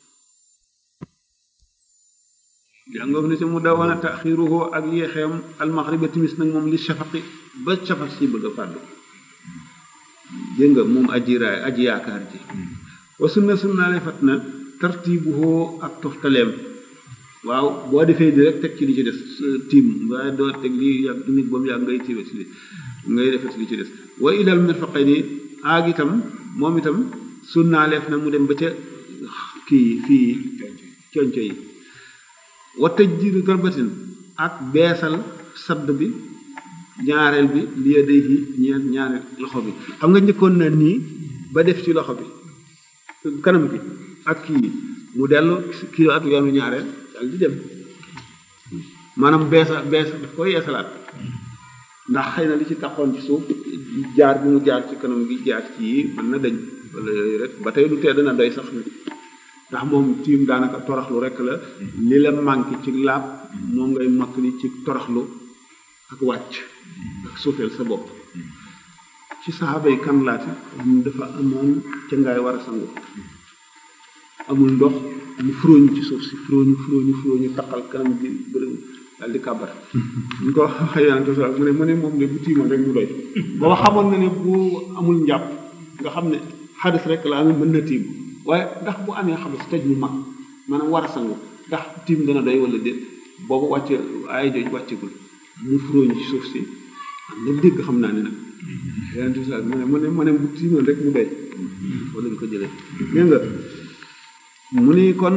jàngoof ni si mu daw wana taxiruhu ak yéexeem almaxriba timis nag moom li shafaqi ba shafaq si bëgg a fàddu dégg nga moom aji raay aji yaakaar ji wa sunna sunnaale fat na tartibuhu ak toftaleem waaw boo defee di rek teg ci li ci des tiim waaye doo teg li yàgg nit ba mu yàgg ngay tiibe ci li ngay defet li ci des wa ilal mirfaqayni aag itam moom itam sunnaaleef na mu dem ba ca kii fii conco yi wa tajdiidu darbatin ak beesal sadd bi ñaareel bi liya day yi ñeent ñaareel loxo bi xam nga njëkkoon na nii ba def ci loxo bi kanam gi ak kii mu dellu kii at yoonu ñaareel dal di dem maanaam beesa beesa daf koy yeesalaat ndax xëy na li ci taxoon ci suuf jaar bi mu jaar ci kanam gi jaar ci yi mën na dañ wala yooyu rek ba tey du tee dana doy sax nag ndax moom tiim daanaka toroxlu rek la li la manqué ci laab moom ngay mottali ci toroxlu ak wàcc ak suufeel sa bopp ci saxaaba yi kan laati dafa amoon ca ngaay war a sangu amul ndox mu furóoñu ci suuf si furóoñu furóoñu furóoñu taqal kanam gi bëri daal di kàbbar ñu ko waxee yonente sa mu ne mu ne moom de bu tiimoon rek mu doy booba xamoon na ne bu amul njàpp nga xam ne xadis rek la amee mën na tiim waaye ndax bu amee xadis tëj mu mag maanaam war a sangu ndax tiim dana doy wala déet boobu wàcce ay jooj wàccegul mu furóoñu ci suuf si am na dégg xam naa ne nag yonente bi mu ne mu ne mu ne bu tiimoon rek mu doy wala ñu ko jëlee dégg nga mu ni kon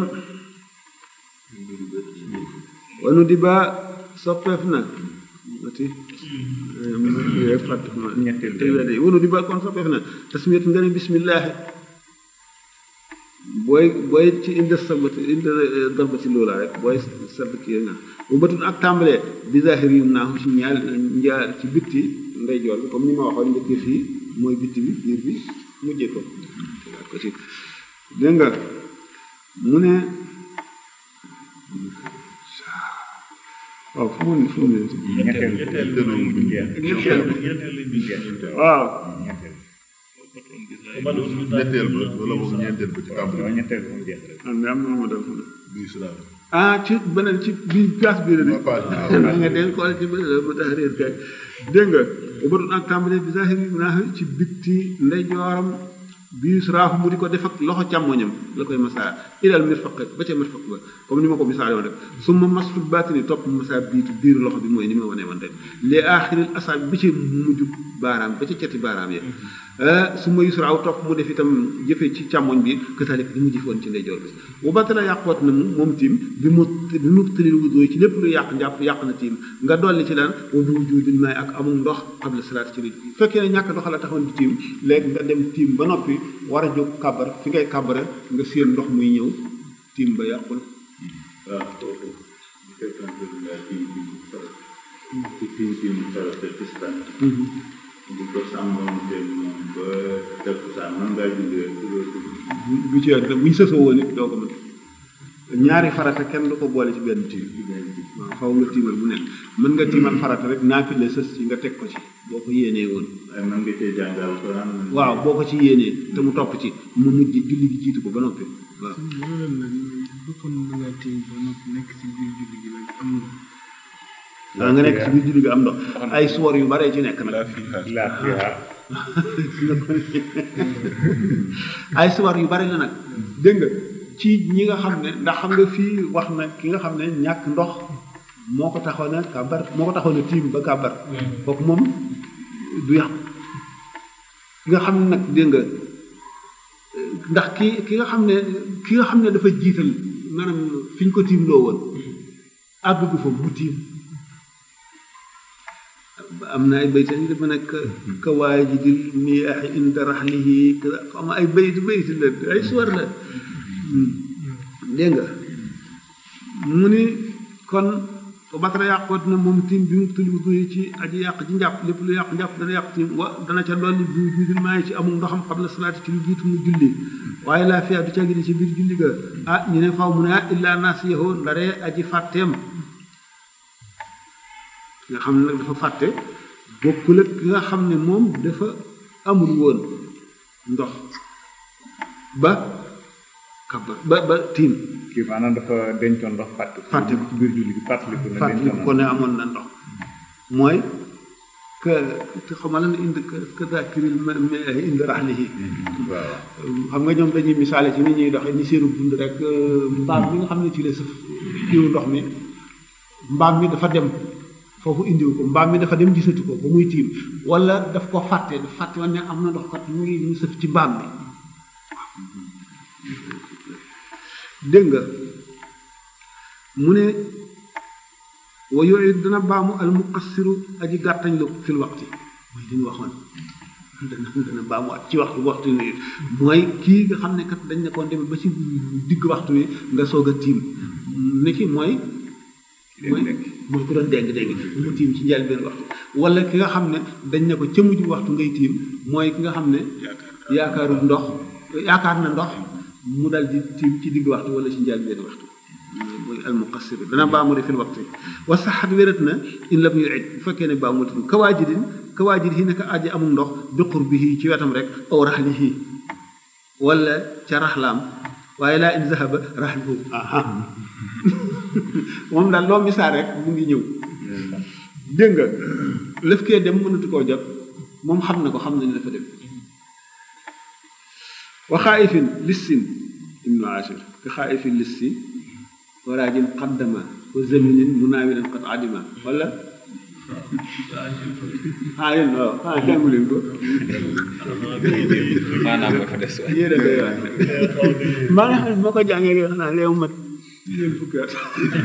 wanu di ba soppeef na ati fàtte wanu di ba kon soppeef na tasmiyat nga ne bismillahi booy booy ci inde sabati inde darbati loola rek booy sadd kii nga bu batun ak tàmbalee bi zahir yum naa ci ñaal njaar ci bitti ndeyjoor bi comme ni ma waxoon njëkkee fii mooy bitti bi biir bi mujjee ko ko ci dégg nga mu ne waaw fu mu fu mu ne ñetteel ñetteel waaw ñetteel ba wala boog ñeenteel ba ci tàmbali am na am na ma def bi islam ah ci beneen ci bi place bi la waa page bi da nga den xool ci beneen ma tax réer kay dégg nga ba doon ak tàmbalee bi zahiri naa ci bitti ndeyjooram bii suraafu mu di ko def ak loxo càmmoñam la koy masaa ilal mirfaq ba ca mirfaq ba comme ni ma ko misaale woon rek su ma masful baatini topp masaa biitu biiru loxo bi mooy ni ma wane woon rek les aaxiril asaab bi ci mujj baaraam ba ca cati baaraam yi su ma yusraaw topp mu def itam jëfe ci càmmoñ bi kasalik li mu jëfe woon ci ndeyjoor bi bu battala yàqoot na mu moom tiim bi mu bi mu tëlil wudooy ci lépp lu yàq njàpp yàq na tiim nga dolli ci daan wa bi wujudil maay ak amul ndox qabla salaat ci nit fekkee ne ñàkk ndox la taxoon di tiim léegi nga dem tiim ba noppi war a jóg kàbbar fi ngay kàbbare nga séen ndox muy ñëw tiim ba yàqul waaw kooku bu fekkante ne ngaa tiim bi mu faral ci tiim bi mu faral te tistaan di ko sàmmoon te moom ba takkusaan man ngaa julli rek ku loolu bu ci yàgg bu ñu sësoo woon it doo ko mën ñaari farata kenn du ko boole ci benn tiim waaw xaw nga tiimal bu nekk mën nga tiimal farata rek naafile sës ci nga teg ko ci boo ko yéenee woon waaye man nga cee jàngal Alxuraan waaw boo ko ci yéenee te mu topp ci mu mujj julli gi jiitu ko ba noppi waaw loolu la bokkoon na nga tiim ba noppi nekk ci biir julli gi nag am ndox waaw nga nekk ci biir julli gi am ndox ay suwar yu bare ci nekk nag ay suwar yu bari la nag dégg nga ci ñi nga xam ne ndax xam nga fii wax na ki nga xam ne ñàkk ndox moo ko taxoon a kàbbar moo ko taxoon a tiim ba kàbbar kooku moom du yàqu ki nga xam ne nag dégg nga ndax ki ki nga xam ne ki nga xam ne dafa jiital maanaam fi ñu ko tiim loo woon àgg gu fa mu tiim am na ay bayt yi dafa nekk ka waajidil miyaaxi inda raxlihi xam ay bayt bayt la ay suwar la dégg nga mu ni kon ko batara yàqoot na moom tiim bi mu tuli bu ci aji yàq ci njàpp lépp lu yàq njàpp dana yàq tiim wa dana ca dolli bi juudil maa ngi ci amul ndoxam xam la salaati ci lu jiitu mu julli waaye laa fiya du ca gi ci biir julli ga ah ñu ne faw mu ne ah illaa naasiyahu ndaree aji fàtteem nga xam ne nag dafa fàtte bokkul ak ki nga xam ne moom dafa amul woon ndox ba kabar ba ba tiim kii maanaam dafa dencoon ndox fàtte ko Fàtte ko. ci biir julli gi fàttaliku na fàttali dencoon ko ne amoon na ndox mooy que te xamal la ne indi que dakiril ma ma indi raxlihi waaw xam nga ñoom dañuy misaale ci ni ñuy doxee ni seenu dund rek euh, mbaam mi nga xam ne ci la sëf kiw ndox mi mbaam mi dafa dem foofu indiwu ko mbaam mi dafa dem gisatu ko ba muy tiim wala daf ko fàtte daf fàtte woon ne am na ndox kat mu ngi mu sëf ci mbaam mi dégg nga mu ne wa yooyu dana baamu al muqassiru aji gàttañ lu fil waxti mooy li ñu waxoon dana dana baamu at ci waxtu waxtu wi mooy kii nga xam ne kat dañ ne koon demee ba ci digg waxtu wi nga soog a tiim ni ki mooy mooy mooy ku doon deng deng mu tiim ci njëlbeen waxtu wala ki nga xam ne dañ ne ko ca mujj waxtu ngay tiim mooy ki nga xam ne yaakaarul ndox yaakaar na ndox mu dal di tiim ci digg waxtu wala ci njëlbeen waxtu mooy almuqassir dana baamu de fil waxtu wa saxat wérat na in lam yuid bu fekkee ne baamu tin kawaajidin kawaajid yi naka aji amul ndox bi qurbihi ci wetam rek aw raxlihi wala ca raxlaam waaye laa in zahaba raxlihu aha moom daal loo misaal rek mu ngi ñëw dégg nga lëf kee dem mënatu koo jot moom xam na ko xam na ne dafa dem wa xaaifin lissin ibnu ashir ka xaaifin lissi waraajin qaddama wa zaminin munaawilan qad adima wala ah yéen waaw ah jàngu leen ko maanaam nga fa des waay yéen a koy wax maa nga xam ne moo ko jàngee rek xanaa léew mat ñeent fukki at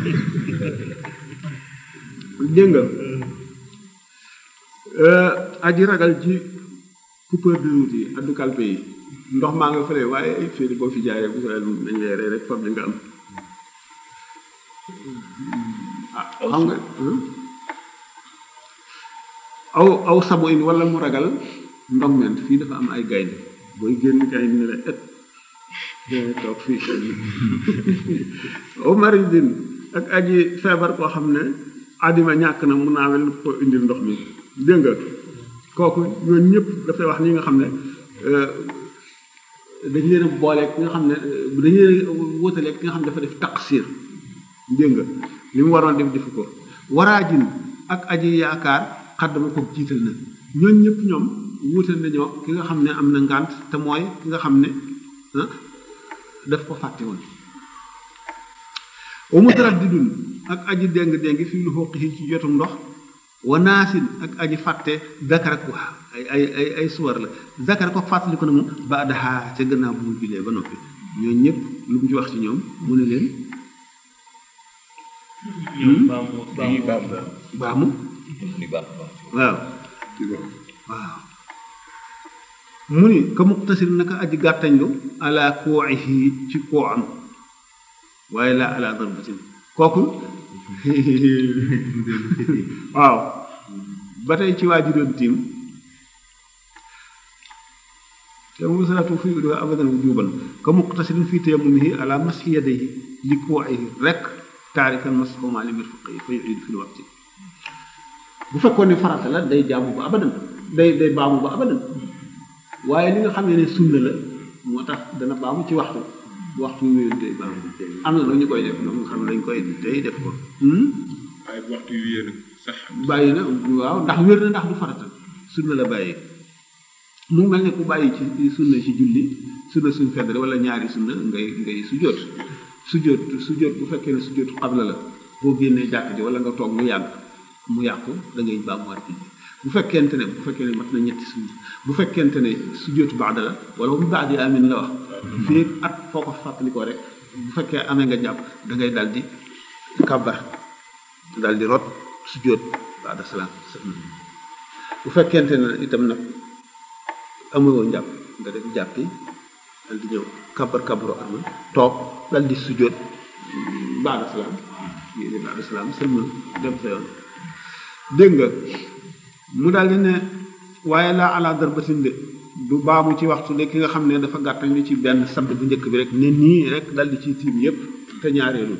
dégg nga aji ragal ci coupeur de route yi addu kalpe yi ndox maa nga fële waaye ay féeri boo fi jaayee bu ko dañ lay rey rek fab li nga am ah xam nga aw aw sabo in wala mu ragal ndogment fii dafa am ay gaynde booy génn gaynde ne la et dee toog fii aw maridin ak aji feebar koo xam ne adima ñàkk na mun naa wel ko indil ndox mi dégg nga kooku ñooñu ñëpp dafay wax ni nga xam ne dañ leen a boole ki nga xam ne dañ leen a wóotale ki nga xam ne dafa def taqsir dégg nga li mu waroon def defu ko waraajin ak aji yaakaar xaddama ko jiital na ñooñ ñëpp ñoom wuute nañoo ki nga xam ne am na ngànt te mooy ki nga xam ne ah daf ko fàtte woon wa mutaraddidun ak aji déng déng fii lu xooq ci jotu ndox wa naasin ak aji fàtte dakara ko ay ay ay ay suwar la dakara ko fàttali ko na mu ba daxaa ca gannaaw bu mu julee ba noppi ñooñ ñëpp lu mu ci wax ci ñoom mu ne leen ñoom baamu lii baamu baax baamu ni baax baax waaw waaw mu ni ka muqtasir naka aji gàttañlu ala kooxihi ci koo am waaye laa ala darbatin kooku waaw ba tey ci waa ji doon tiim te mu salatu fi do abadan wujuban ka muqtasirin fi tayammumihi ala mashi yadayhi li kooxihi rek taarikan masxuma li mirfaqi fa yuidu fi lwaqti bu fekkoon ne farata la day jaamu ba abadan day day baamu ba abadan waaye li nga xam ne ne sunna la moo tax dana baamu ci waxtu waxtu wi wéyul day baamu am na ñu koy def ñoom nga xam ne dañ koy day def ko waaye bu waxtu yu yéen sax bàyyi na waaw ndax wér na ndax du farata sunna la bàyyi mu mel ne ku bàyyi ci sunna ci julli sunna suñ feddale wala ñaari sunna ngay ngay sujjóot sujjóot sujjóot bu fekkee ne sujjóot xabla la boo génnee jàkk ji wala nga toog mu yàgg mu yàqu da ngay baamuwaat julli bu fekkente ne bu fekkee ne mat na ñetti sunna bu fekkente ne sujjóotu baada la wala bu baadi amin la wax fii at foo ko fàttalikoo rek bu fekkee amee nga jàpp da ngay dal di kàbbar dal di rot sujjóot baada salaam bu fekkente ne itam nag amuloo njàpp nga def jàppi dal di ñëw kàbbar kàbbaru arma toog dal di sujjóot baada salaam yéene baada salaam sëlmal dem sa yoon dégg nga mu daal di ne waaye laa ala darbatin de du baamu ci waxtu de ki nga xam ne dafa gàttañ li ci benn sadd bu njëkk bi rek ne nii rek dal di ci tiim yépp te ñaareelu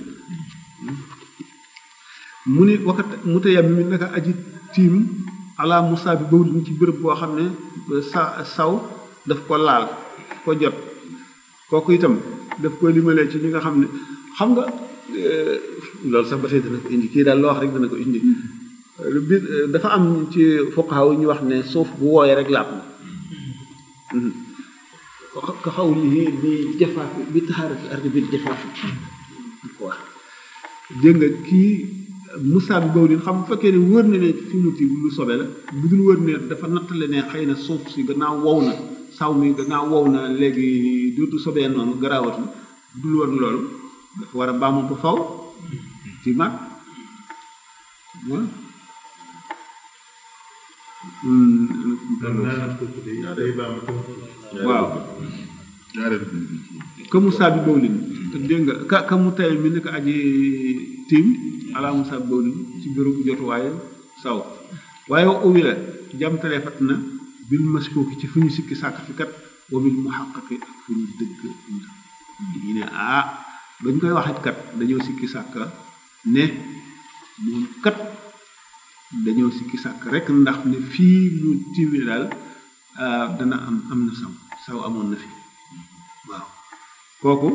mu ni wakat mu tayam mi naka aji tiim ala musa bi bawlin ci bërëb boo xam ne sa saw daf ko laal ko jot kooku itam daf ko limalee ci ñi nga xam ne xam nga loolu sax ba tey dana ko indi kii daal loo wax rek dana ko indi bi dafa am ci fuqaha yi ñu wax ne suuf bu wooyee rek laab na ka xaw lii bi jafaaf bi taxaarati ardi bi jafaaf ko wax dégg nga kii Moussa bi boobu xam bu fekkee ne wër na ne fi mu tiim lu sobe la bu dul wër ne dafa nattale ne xëy na suuf si gannaaw wow na saw mi gannaaw wow na léegi dootu sobee noonu garaawatu bu dul wër loolu dafa war a baamu ba faw ci mag waaw ñaareel ka Moussa bi boobu te dégg nga ka ka mu tay mi ne ko aji tiim ala Moussa bi boobu ci bërëbu jotuwaaye saw waaye uwi la jamtalee fat na bil maskooki ci fu ñu sikki sàkk fi kat wa bil muhaqqaqi ak fu ñu dëgg ñu ne ah bañ koy waxit kat dañoo sikki sàkk ne moom kat dañoo sikki sàkk rek ndax ne fii mu tiimee daal dana am am na saw saw amoon na fi waaw kooku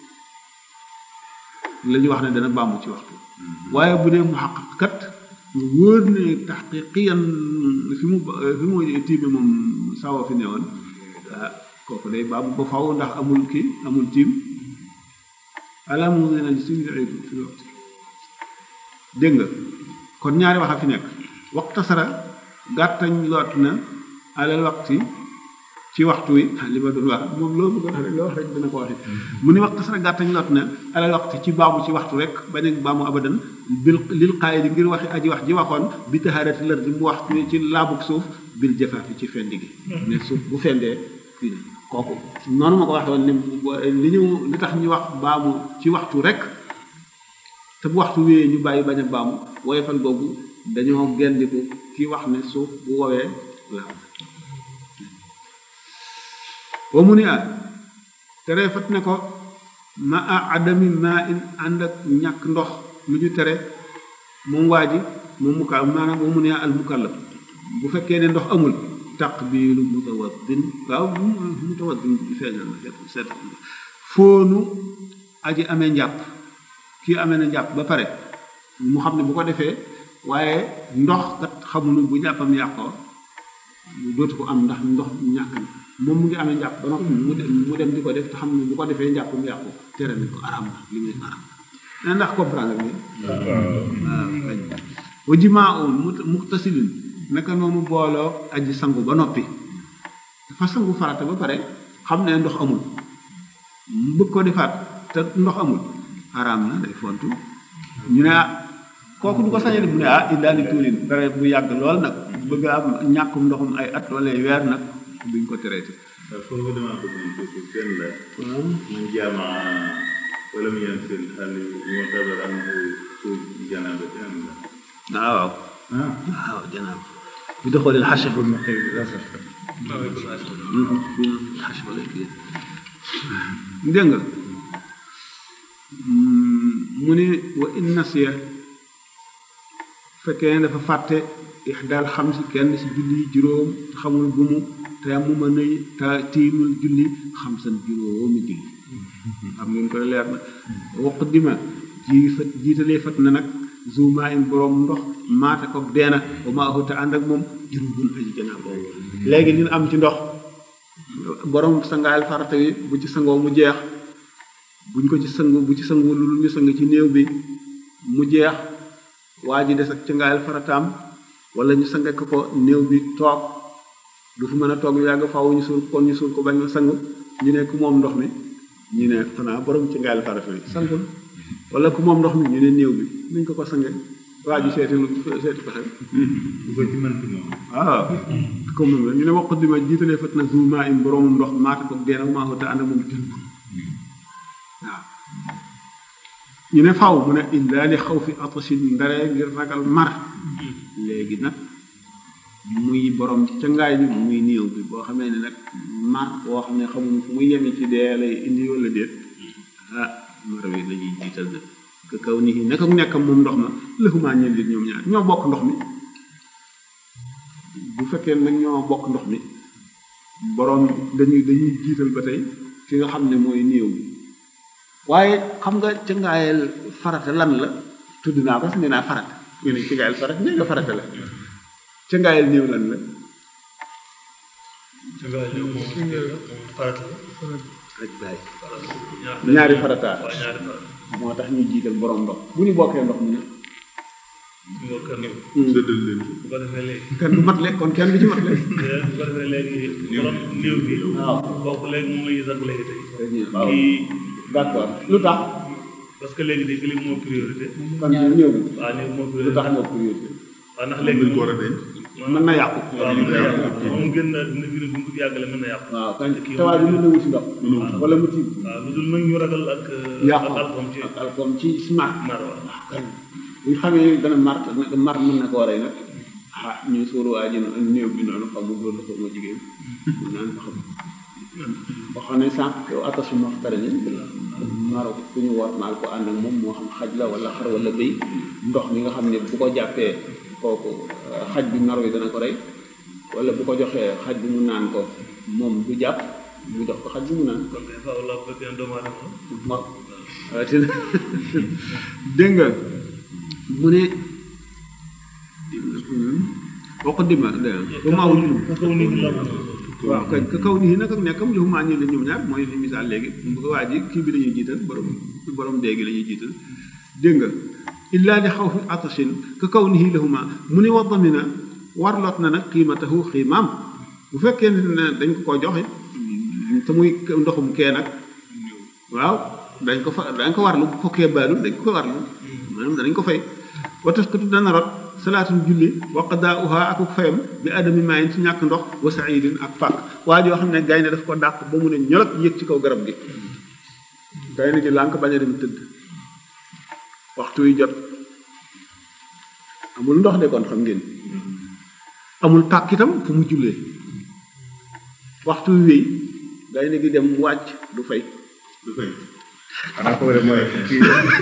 la ñu wax ne dana bàmmu ci waxtu waaye bu dee mu xaqaq kat mu wóor ne taxqiqiyan fi mu fi mu tiime moom sawa fi newoon ah kooku day bàmmu ba faw ndax amul kii amul tiim ala mu ne na suñu fi waxtu dégg nga kon ñaari wax a fi nekk waxtasara gàttañ loot na alal waxti ci waxtu wi li ma doon wax moom loo bëgg wax rek loo wax rek dina ko waxe mu ni waxtasara gàttañ loot na alal waxti ci baamu ci waxtu rek bañ a baamu abadan bil lil qaayidi ngir waxi aji wax ji waxoon bi taharati lër di mu wax ci laabug suuf bil jafaafi ci fendi gi ne suuf bu fendee fii kooku noonu ma ko waxee woon ne li ñu li tax ñu wax baamu ci waxtu rek te bu waxtu wéyee ñu bàyyi bañ a baamu woyofal googu dañoo gendiku ki wax ne suuf bu woowee la wa mu ni ah tere fat ne ko ma a adami ma in ànd ak ñàkk ndox lu ñu tere moom waa ji moom mu ka maanaam wa mu ni al mukallaf bu fekkee ne ndox amul taqbilu mutawaddin waaw mutawaddin feeñal na seet foonu aji amee njàpp kii amee na njàpp ba pare mu xam ne bu ko defee waaye ndox kat xamuñu bu njàppam yàqoo dootu ko am ndax ndox ñàkk na moom mu ngi amee njàpp ba noppi mu dem mu dem di ko def te xam ne bu ko defee njàppam yàqu tere nañ ko aram na li muy aram na ndax comprendre nga waaw wa jimaa un muxtasilin naka noonu booloo aji sangu ba noppi dafa sangu farata ba pare xam ne ndox amul mu bëgg ko defaat te ndox amul araam na day fontu ñu ne ah kooku du ko sañe mu ne ah indaali tuulin dara bu yàgg lool nag bëgg am ñàkkum ndoxum ay at wala weer nag duñ ko traité waaw foofu damaa bëgg ñu tuuti kenn la man jaama wala mu yan seen xale yu tabar am suuf janaaba ci am la ah waaw ah waaw janaab bi doxoo leen xashe ba mu xëy xashe ba lay kii dégg nga mu ne wa in nasiya fekkee ne dafa fàtte ixdaal xam si kenn si julli juróom xamul bu mu te mu mën a te tiimul julli xam san juróomi julli xam ngeen koy leer na waq dima ji fat jiitalee fat na nag zuma in borom ndox maate ko deena ba maa te ànd ak moom juróom aji janaa boobu léegi li am ci ndox borom sangaayal farata wi bu ci sangoo mu jeex buñ ko ci sangu bu ci sangu lu ñu sang ci néew bi mu jeex waa ji des ak ci ngaayal farataam wala ñu sange ko ko néew bi toog du fi mën a toog yu yàgg faaw ñu suul kon ñu suul ko bañ a sang ñu ne ku moom ndox mi ñu ne xanaa borom ci ngaayal farata bi sangul wala ku moom ndox mi ñu ne néew bi nañ ko ko sange waa ji seeti seeti pexe bu ko ci mën ci moom waaw comme moom la ñu ne wax dima jiitalee fat na zuma im boromum ndox maata ko deena maa ko te ànd ak moom jël waaw ñu ne faw mu ne illa li xaw fi atasin ndaree ngir ragal mar léegi nag muy borom ca ngaay bi muy néew bi boo xamee ne nag mar boo xam ne xamuñu fu muy yemi ci dee lay indi wala déet ah mar wi la ñuy jiital nag que kaw nii nekk ak nekkam moom ndox ma lëxumaa ñeen lit ñoom ñaar ñoo bokk ndox mi bu fekkee nag ñoo bokk ndox mi borom dañuy dañuy jiital ba tey ki nga xam ne mooy néew bi waaye xam nga ca ngaayel farata lan la tudd naa ko sax nee naa farata nga ne ci ngaayel farata nee nga farata la ca ngaayel néew lan la ci nga ñëw moom moom farata la rek baay ñaar ñaari farata waaw ñaari farata moo tax ñu jiital borom ndox bu ñu bokkee ndox mi nag ñu nga kër néew séddal leen ko bu ko defee léegi kenn du matle kon kenn du ci matle bu ko defee léegi borom néew bi waaw kooku léegi moom la ñuy sàkk léegi tey waaw kii d'accord lu tax parce que léegi de li moo priorité kon néew bi waaw néew moo lu priorité tax moo priorité waaw ndax am léegi nañ ko war a denc mën na yàqu waaw mën na yàqu moom gën na dina gën a bu ñu ko yàggale mën na yàqu waaw kañ tawaay bi mën na wuti ndox wala mu tiim waaw lu dul nag ñu ragal ak yàqu ak alcool ci ak alcool ci smart mar waaw kañ bu ñu xamee dana mar nag mar mën na ko waree nag ah ñu suuru waa ji néew bi noonu xam nga góor la ko moo jigéen mën naan ko xam boo xam ne sànq yow attasu moo tare ni maro ku ñu war maal ko ànd ak moom moo xam xaj la wala xar wala béy ndox mi nga xam ne bu ko jàppee kooku euh, xaj bi maro yi dana ko rey wala bu ko joxee xaj bi mu naan ko moom du jàpp mu jox ko xaj bi mu naan kon kay faaw la bu fekkee doomu aadama waaw waaw te dégg nga mu ne boo ko dima dégg nga ba maaw julum ka kaw nit la waaw kañ ka kaw nii nag ak nekkam li maa ñu la ñoom ñaar mooy li misaal léegi bu ko waa ji kii bi la ñuy jiital borom borom déegi la ñuy jiital dégg nga illaa li xaw fi atasin ka kaw nii lahuma mu ni wa damina warloot na nag qiimatahu xiimaam bu fekkee ne dañ ko ko joxe te muy ndoxum kee nag waaw dañ ko fa dañ ko warlu bu ko kee baalul dañ ko ko warlu maanaam danañ ko fay wa taskutu dana rot salaatul julli wa qadaa'uha ak fayam bi adami maayin ci ñàkk ndox wa saidin ak pàkk waa joo xam ne gaynde daf ko dàq ba mu ne ñolot yëg ci kaw garab gi gaynde gi lànk bañ a dem tëdd waxtu wi jot amul ndox de kon xam ngeen amul pàkk itam fu mu jullee waxtu wi wéy gaynde gi dem wàcc du fay du fay xanaa ko wala mooy kii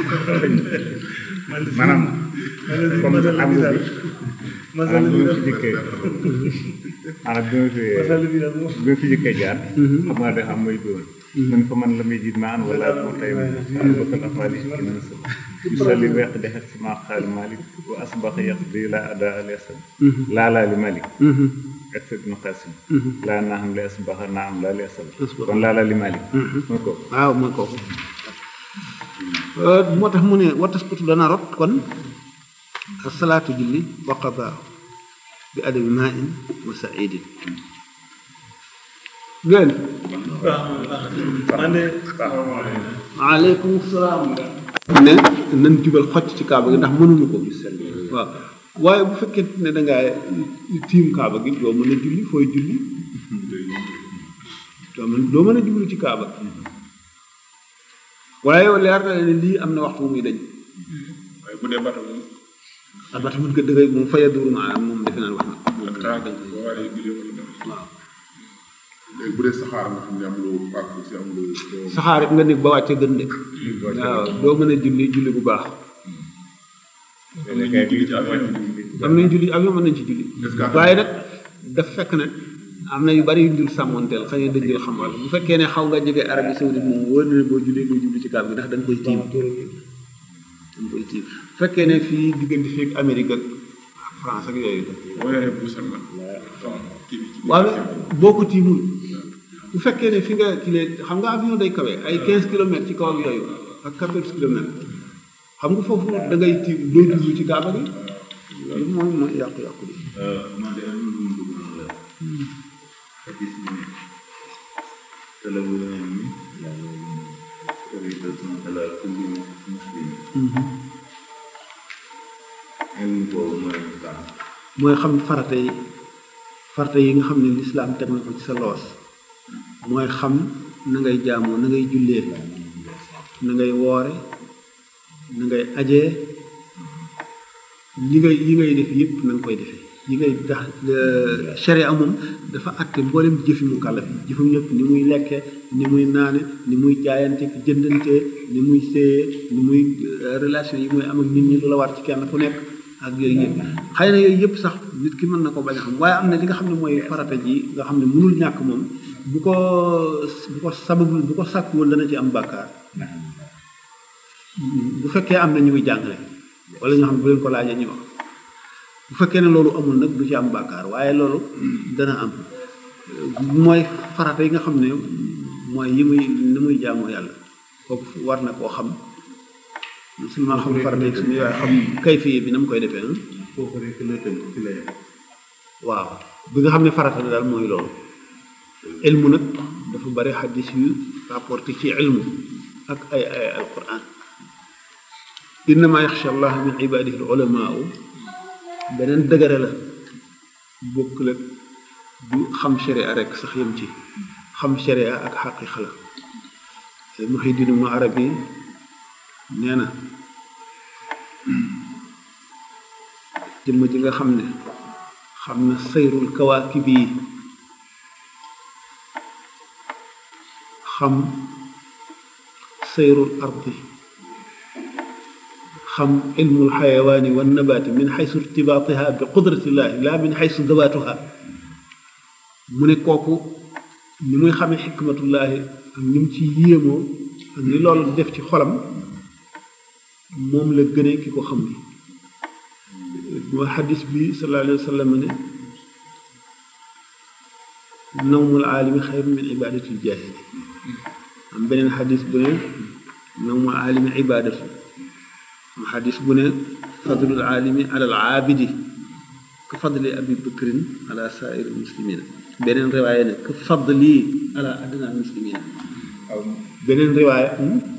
maanaam comme am nga bi maanaam bi ma fi jëkkee maanaam bi ma fi bi ma fi jëkkee jaar xam nga de xam may doon man fa man la muy jiit maan wala moo tay bakal afali ki na sa yusalli weq dexet si maa xaali malik wa asbax yaq di la ada alesam laa laa li malik ak sa ibnu qasim laa naa xam li asbaxa naa am laa li asal kon laa laa li malik mooy ko waaw mooy kooku moo tax mu ne wataskutu dana rot kon salaatu julli wa qadaa bi adabi maa in wa saidin ngeen man de aleykum salaam ne nan jubal xocc ci kaaba gi ndax mënuñu ko waaw waaye bu fekkee ne da ngaa tiim kaaba gi doo mën a julli fooy julli doo mën doo mën a jublu ci kaaba gi waaye leer na ne lii am na waxtu bu muy dañ waaye bu dee bato moom ak ba tamit dëgg moom faya duru maanaam moom defe naa wax na ak taag boo waree julli wala dara waaw léegi bu dee saxaar nga xam ne amuloo pàkk si amuloo doo saxaar it nga nekk ba wàcce gën de waaw doo mën a julli julli bu baax am na ñuy julli ci avion am nañ julli avion mën nañ ci julli Est-ce que waaye nag daf fekk ne am na yu bari yu dul sàmmoonteel xëy na dëgg xam wala bu fekkee ne xaw nga jege Arabie Saoudite moom wóor na ne boo jullee ngay julli ci kaab gi ndax da nga koy tiim da nga koy tiim bu fekkee ne fii diggante fii ak Amérique ak France ak yooyu boo yoree bu sel nag kii bi ci waaw boo ko tiimul bu fekkee ne fi nga kilee xam nga avion day kawe ay 15 kilomètres ci kaw ak yooyu ak 14 kilomètres xam nga foofu da ngay tiim doo jublu ci kaaba gi loolu mooy mooy yàqu-yàqu bi man de am na lu mu bëgg a la xadis bi ne talabu ilmi faridatun ala kulli muslim ilmu boobu mooy kan mooy xam farata yi farata yi nga xam ne lislaam teg na ko ci sa loos mooy xam na ngay jaamoo na ngay jullee na ngay woore na ngay ajee li ngay yi ngay def yëpp na nga koy defee yi ngay tax sharia moom dafa àtte mboolem jëfi mu kàllaf yi jëfam lépp ni muy lekke ni muy naane ni muy jaayante ki jëndante ni muy séyee ni muy relation yi muy am ak nit ñi lu la war ci kenn ku nekk ak yooyu yëpp xëy na yooyu yëpp sax nit ki mën na ko bañ a xam waaye am na li nga xam ne mooy farata ji nga xam ne mënul ñàkk moom bu ko bu ko sababul bu ko sàkkuwul dana ci am bàkkaar bu fekkee am na ñu muy jàngale wala ñoo xam ne bu leen ko laajee ñu wax bu fekkee ne loolu amul nag du ci am bàkkaar waaye loolu dana am mooy farata yi nga xam ne mooy yi muy ni muy jaamoo yàlla kooku war na koo xam musulman xam farata yi suñu waaye xam kayfiye bi na mu koy defee na foofu rek la tënk ci la yem waaw bi nga xam ne farata la daal mooy loolu ilmu nag dafa bari xaddis yu rapporté ci ilmu ak ay ay alquran innama yaxsha allah min ibadihi al ulamaau beneen dëgëre la bokk la du xam sharia rek sax yem ci xam sharia ak xaqiqa la muhiddin mu arabi nee na jëmm ji nga xam ne xam na sayrul kawaakib yi xam sayrul ardi xam ilmul xayawaani wa nabaati min xaysu irtibaatiha bi qudratillahi la min xaysu dawaatuha mu ne kooku ni muy xamee xikmatullahi ak ni mu ci yéemoo ak ni loolu def ci xolam moom la gënee ki ko xam ni mooy xadis bi sallallahu alayhi wa sallam ne nawmul aalimi xayru min ibadatil jaahili am beneen xadis bu ne nawmul aalimi ibadatu am xadis bu ne fadlul aalimi alal aabidi ka fadli abi bakrin ala saairi muslimina beneen riwaaya ne ka fadli ala adna muslimina beneen riwaaya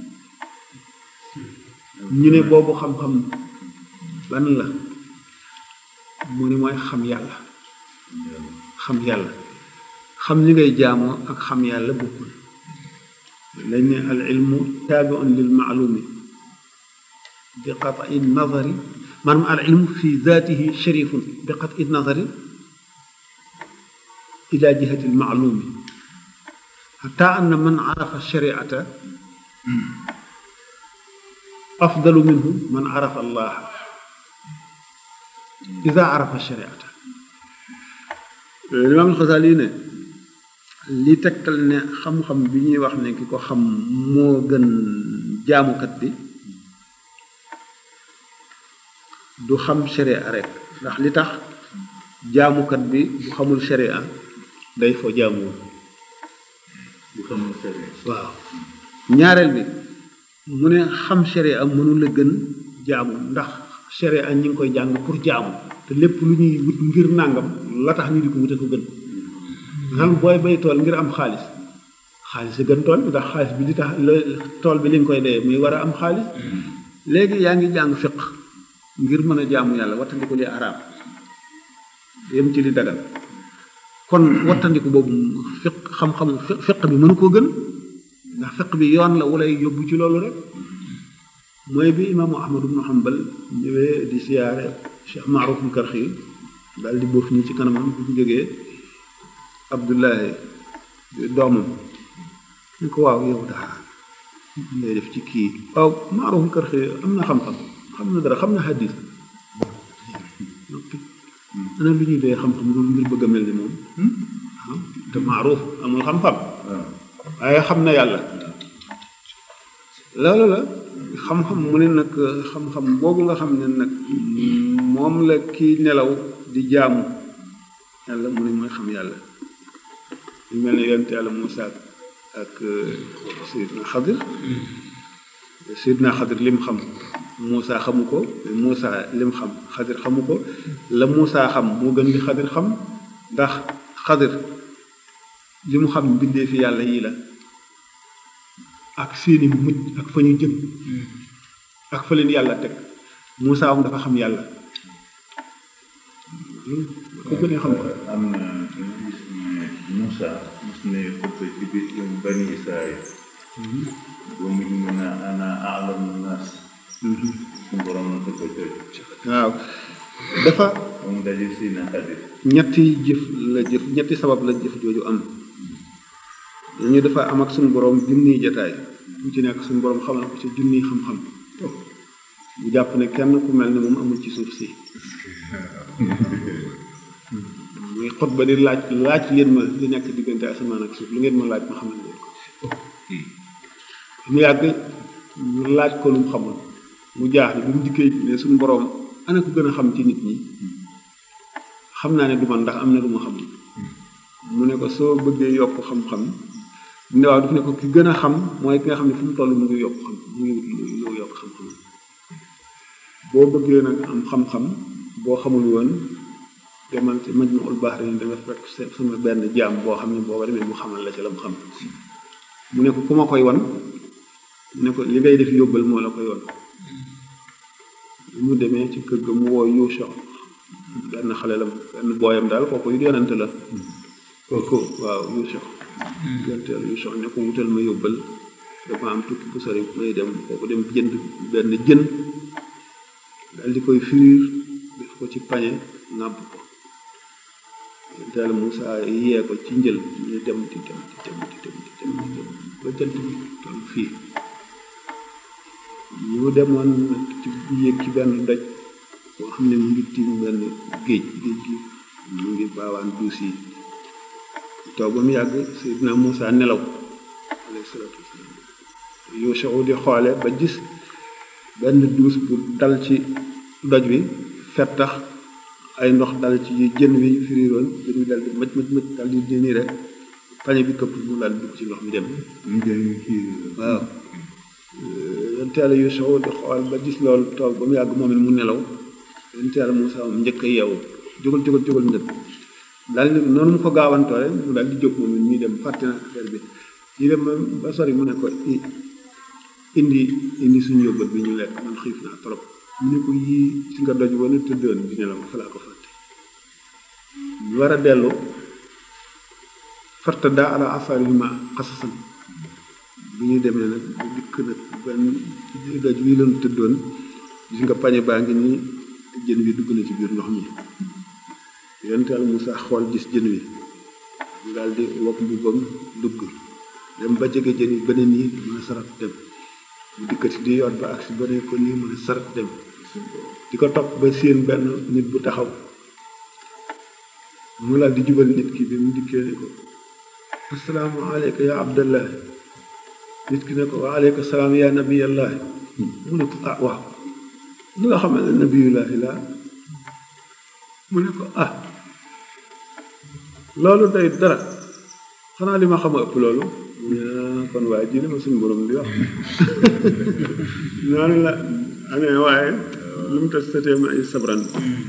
ñu ne boobu xam-xam ban la mu ne mooy xam yàlla xam yàlla xam ni ngay jaamoo ak xam yàlla bokkul lañ ne al ilmu taabiun lil maalumi bi qat'i nazari maanaam al ilmu fi zaatihi sharifun bi qat'i nazari ila jihati al maalumi xata anna man arafa shariata afdalu minhu man arafa allah ida arafa shariata limaam alxasali ne li tegtal ne xam-xam bi ñuy wax ne ki ko xam moo gën jaamukat bi du xam sharia rek ndax li tax jaamukat bi bu xamul sharia day fo jaamuwul bu xamul sharia waaw ñaareel bi mu ne xam sharia mënu la gën jaamu ndax sharia ñi ngi koy jàng pour jaamu te lépp lu ñuy wut ngir nàngam la tax ñu di ko wute ko gën xam booy bay tool ngir am xaalis xaalis a gën tool bi ndax xaalis bi li tax la tool bi li nga koy dee muy war a am xaalis léegi yaa ngi jàng fiq ngir mën a jaamu yàlla wattandiku li araam yem ci li dagal kon wattandiku boobu fiq xam-xamu fiq bi mënu koo gën ndax fiq bi yoon la wala yóbbu ci loolu rek mooy bi imaamu ahmad ibnu hanbal ñëwee di siyaare cheikh maaruf karxi daal di boof ñi ci kanamam bu ñu jógee abdullahi doomam ñu ko waaw yow daa ngay def ci kii waaw maaruf karxi am na xam-xam xam na dara xam na xadis ana lu ñuy dee xam-xam loolu ngir bëgg a mel ni moom te maaruf amul xam-xam waaye xam na yàlla loolu la xam-xam mu ne nag xam-xam boobu nga xam ne nag moom la kii nelaw di jaamu yàlla mu ne mooy xam yàlla lu mel ne yonent yàlla Muusa ak Seydina Xadir Seydina Xadir lim xam Muusa xamu ko Muusa lim xam Xadir xamu ko la Muusa xam moo gën li Xadir xam ndax Xadir li mu xam mbindee fi yàlla yii la ak seeni mujj ak fa ñu jëm ak fa leen yàlla teg Moussa am dafa xam yàlla ko gënee xam ko am na ñu gis ne Moussa mos ne xutba ci biir bani Israël ba mu mën a ana aalamu naas suñu borom na ko coy waaw dafa moom daje si na xadir ñetti jëf la jëf ñetti sabab la jëf jooju am ñu dafa am ak suñu borom junniy jataay bu ci nekk suñu borom xamal ko ci junniy xam-xam bu jàpp ne kenn ku mel ne moom amul ci suuf si muy xutba di laaj laaj leen ma li nekk diggante asamaan ak suuf lu ngeen ma laaj ma xamal leen ko mu yàgg ñu laaj ko lu mu xamul mu jaaxle bi mu dikkee ne suñu borom ana ko gën a xam ci nit ñi xam naa ne du man ndax am na lu ma xamul mu ne ko soo bëggee yokk xam-xam ne waaw daf ne ko ki gën a xam mooy ki nga xam ne fu mu toll mu ngi yokk xam mu ngi mu ngi yokk xam-xam boo bëggee nag am xam-xam boo xamul woon demal ci Majmuul Bahrayn da nga fekk sama benn jaam boo xam ne booba demee mu xamal la ci la mu xam mu ne ko ku ma koy wan mu ne ko li ngay def yóbbal moo la koy wan mu demee ci kër ga mu woo Yuusa benn xale la benn booyam daal kooku yu yonante la kooku waaw Yuusa yonteel Yuusa ne ko wutal ma yóbbal dafa am tukki bu sori may dem kooku dem jënd benn jën daal di koy firiir def ko ci pañe nàbb ko yonteel Moussa yee ko ci njël ñu dem di dem di dem di dem di dem di dem ba jant bi toll fii ñu demoon ci yéeg ci benn doj boo xam ne mu ngi tiim benn géej géej gi mu ngi baawaan duus yi toog ba mu yàgg Seydina Moussa nelaw alayhi salaatu wasalaam Yuusa di xoole ba gis benn duus bu dal ci doj bi fettax ay ndox dal ci jën wi firiiroon jën wi dal di mëj mëj mëj dal di nii rek pañe bi këpp mu daal dugg ci ndox mi dem ñu jël ñu kii waaw yonteela Yuusa di xool ba gis loolu toog ba mu yàgg moom it mu nelaw yonteela Moussa moom njëkk a yeewu jógal jógal jógal njëkk daal di noonu mu ko gaawantoo rek mu daal di jóg moom it ñuy dem fàtte na affaire bi ñu dem ba sori mu ne ko indi indi suñu yóbbal bi ñu lekk man xiif naa trop mu ne ko yii si nga doj wala tëddoon di nelaw fa laa ko fàtte ñu war a dellu farta daa ala asaarihima xasasan bi ñu demee nag bu dikk nag benn doj wi lañu tëddoon gis nga pañe baa ngi nii jën wi dugg na ci biir ndox mi yonenteel Moussa xool gis jën wi mu daal di wokk mbubbam dugg dem ba jege jën yi beneen yi mën a sarat dem mu dikkati di yor ba ak si beneen ko nii mën a sarat dem di ko topp ba séen benn nit bu taxaw mu daal di jubal nit ki bi mu dikkee ne ko assalaamu aleyka ya abdallah nit ki ne ko wa aleyka salaam ya nabiyallah mu ne ko ah waaw lu nga xam ne nabiyullahi la mu ne ko ah loolu day dara xanaa li ma xam a ëpp loolu kon waaye ji li ma suñu borom di wax noonu la amee waaye lu mu tas satee ma ay sabran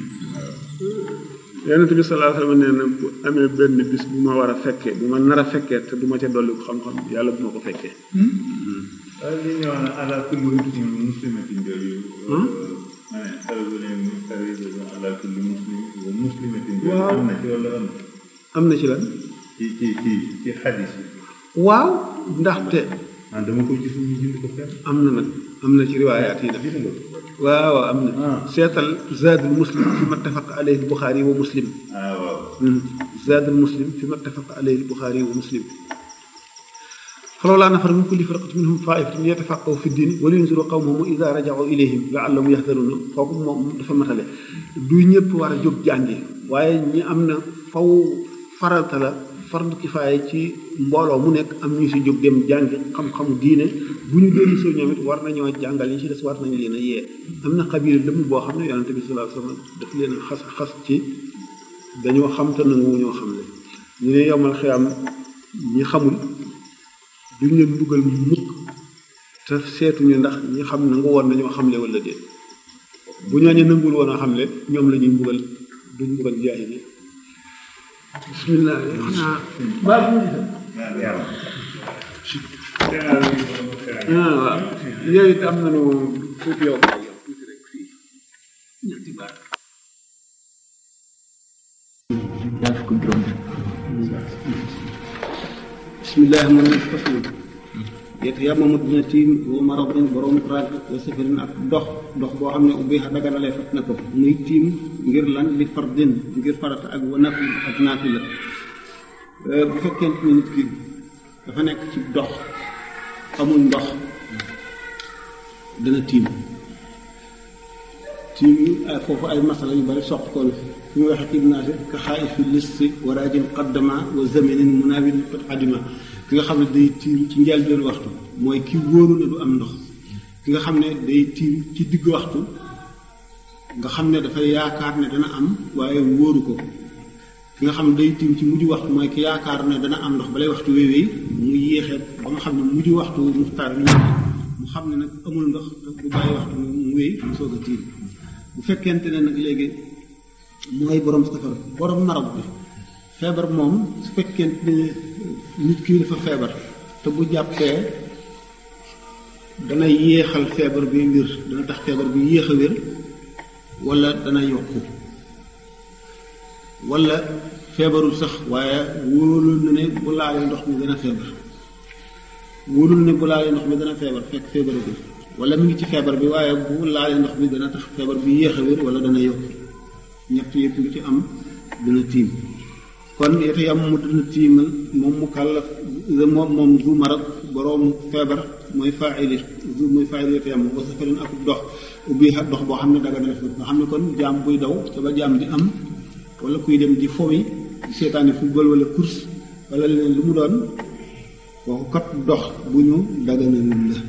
yonent bi sallallahu alayhi wa sallam nee na bu amee benn bis bu ma war a fekkee bu ma nar a fekkee te du ma ca dolli ko xam-xam yàlla bu ma ko fekkee waaye li ñu wax ala kulli muslim muslimatin jooju ma ne xarbu leen xaribu ala kulli muslim wa muslimatin jooju Waaw. am na ci wala am am na ci lan ci ci ci ci xadis yi waaw ndaxte ah dama ko gis ñu bind ko fenn am na nag am na ci riwaayaat yi nag gis nga ko waaw am na Ah. seetal zaadul muslim fi mattafaq alayhi buxaari wa muslim ah waaw zaadul muslim fi mattafaq alayhi buxaari wa muslim falawlaa nafara min kulli firqatin minhum taa'ifatun yatafaqqahu fi diin wa liyunziru qawmahum idaa raja'uu ilayhim la'allahum yahdaruun kooku moom dafa matale du ñëpp war a jóg jàngi waaye ñi am na faw farata la fardu kifaaya ci mbooloo mu nekk am ñu si jóg dem jàngi xam-xamu diine bu ñu dellu si ñoom it war nañoo jàngal yi ci des war nañ leen a yee am na xabiir lëmm boo xam ne yonente bi sallallahu alayhi wa sallam daf leen a xas xas ci dañoo xam te nangu ñoo xam ne ñu ne yomal xiyam ñi xamul duñ leen dugal mukk te seetuñu ndax ñi xam nangu woon nañoo xamle wala déet bu ñooñu nanguwul woon a xamle ñoom la ñuy mbugal duñ mbugal jaahili bismillah xanaa baa bu ñu ah waaw yooyu it am nañu tuuti yow yow tuuti rek fii ñetti baat ñaar fukk juróom bismillah man faslu yet yamamu dina tiim wa maradin borom rag wa safarin ak dox dox boo xam ne ubbi daganalee fat na ko muy tiim ngir lan li fardin ngir farata ak wa nafil ak naafila bu fekkente ne nit ki dafa nekk ci dox amul ndox dana tiim tiim yu foofu ay masala yu bari soq ko fi mu waxee ibn Nasir ka xaay fi listi wa rajin qaddama wa zamanin munawin qad adima ki nga xam ne day tiim ci njëlbéenu waxtu mooy ki wóoru ne du am ndox ki nga xam ne day tiim ci digg waxtu nga xam ne dafay yaakaar ne dana am waaye wóoru ko ki nga xam ne day tiim ci mujj waxtu mooy ki yaakaar ne dana am ndox balay waxtu wéewee mu yéexee ba nga xam ne mujj waxtu muxtaar ñu mu xam ne nag amul ndox bu bàyyi waxtu mu wéy mu soog a tiim bu fekkente ne nag léegi mooy borom safar borom marab bi feebar moom su fekkente ne nit ki dafa feebar te bu jàppee dana yéexal feebar bi wér dana tax feebar bi yéex a wér wala dana yokku wala feebarul sax waaye wóolul na ne bu laalee ndox mi dana feebar wóolul ne bu laalee ndox mi dana feebar fekk feebaragul wala mi ngi ci feebar bi waaye bu laalee ndox mi dana tax feebar bi yéex a wér wala dana yokku ñett yëpp lu ci am dana tiim kon yete yam mu dana tiimal moom mu kàllaf moom moom du marab boroomu feebar mooy faili du mooy faili yete yam wa safarin ak dox ubbi ak dox boo xam ne daga na def nga xam ne kon jaam buy daw te ba jaam di am wala kuy dem di fowi di seetaani football wala course wala leneen lu mu doon kooku kat dox bu ñu daganalul la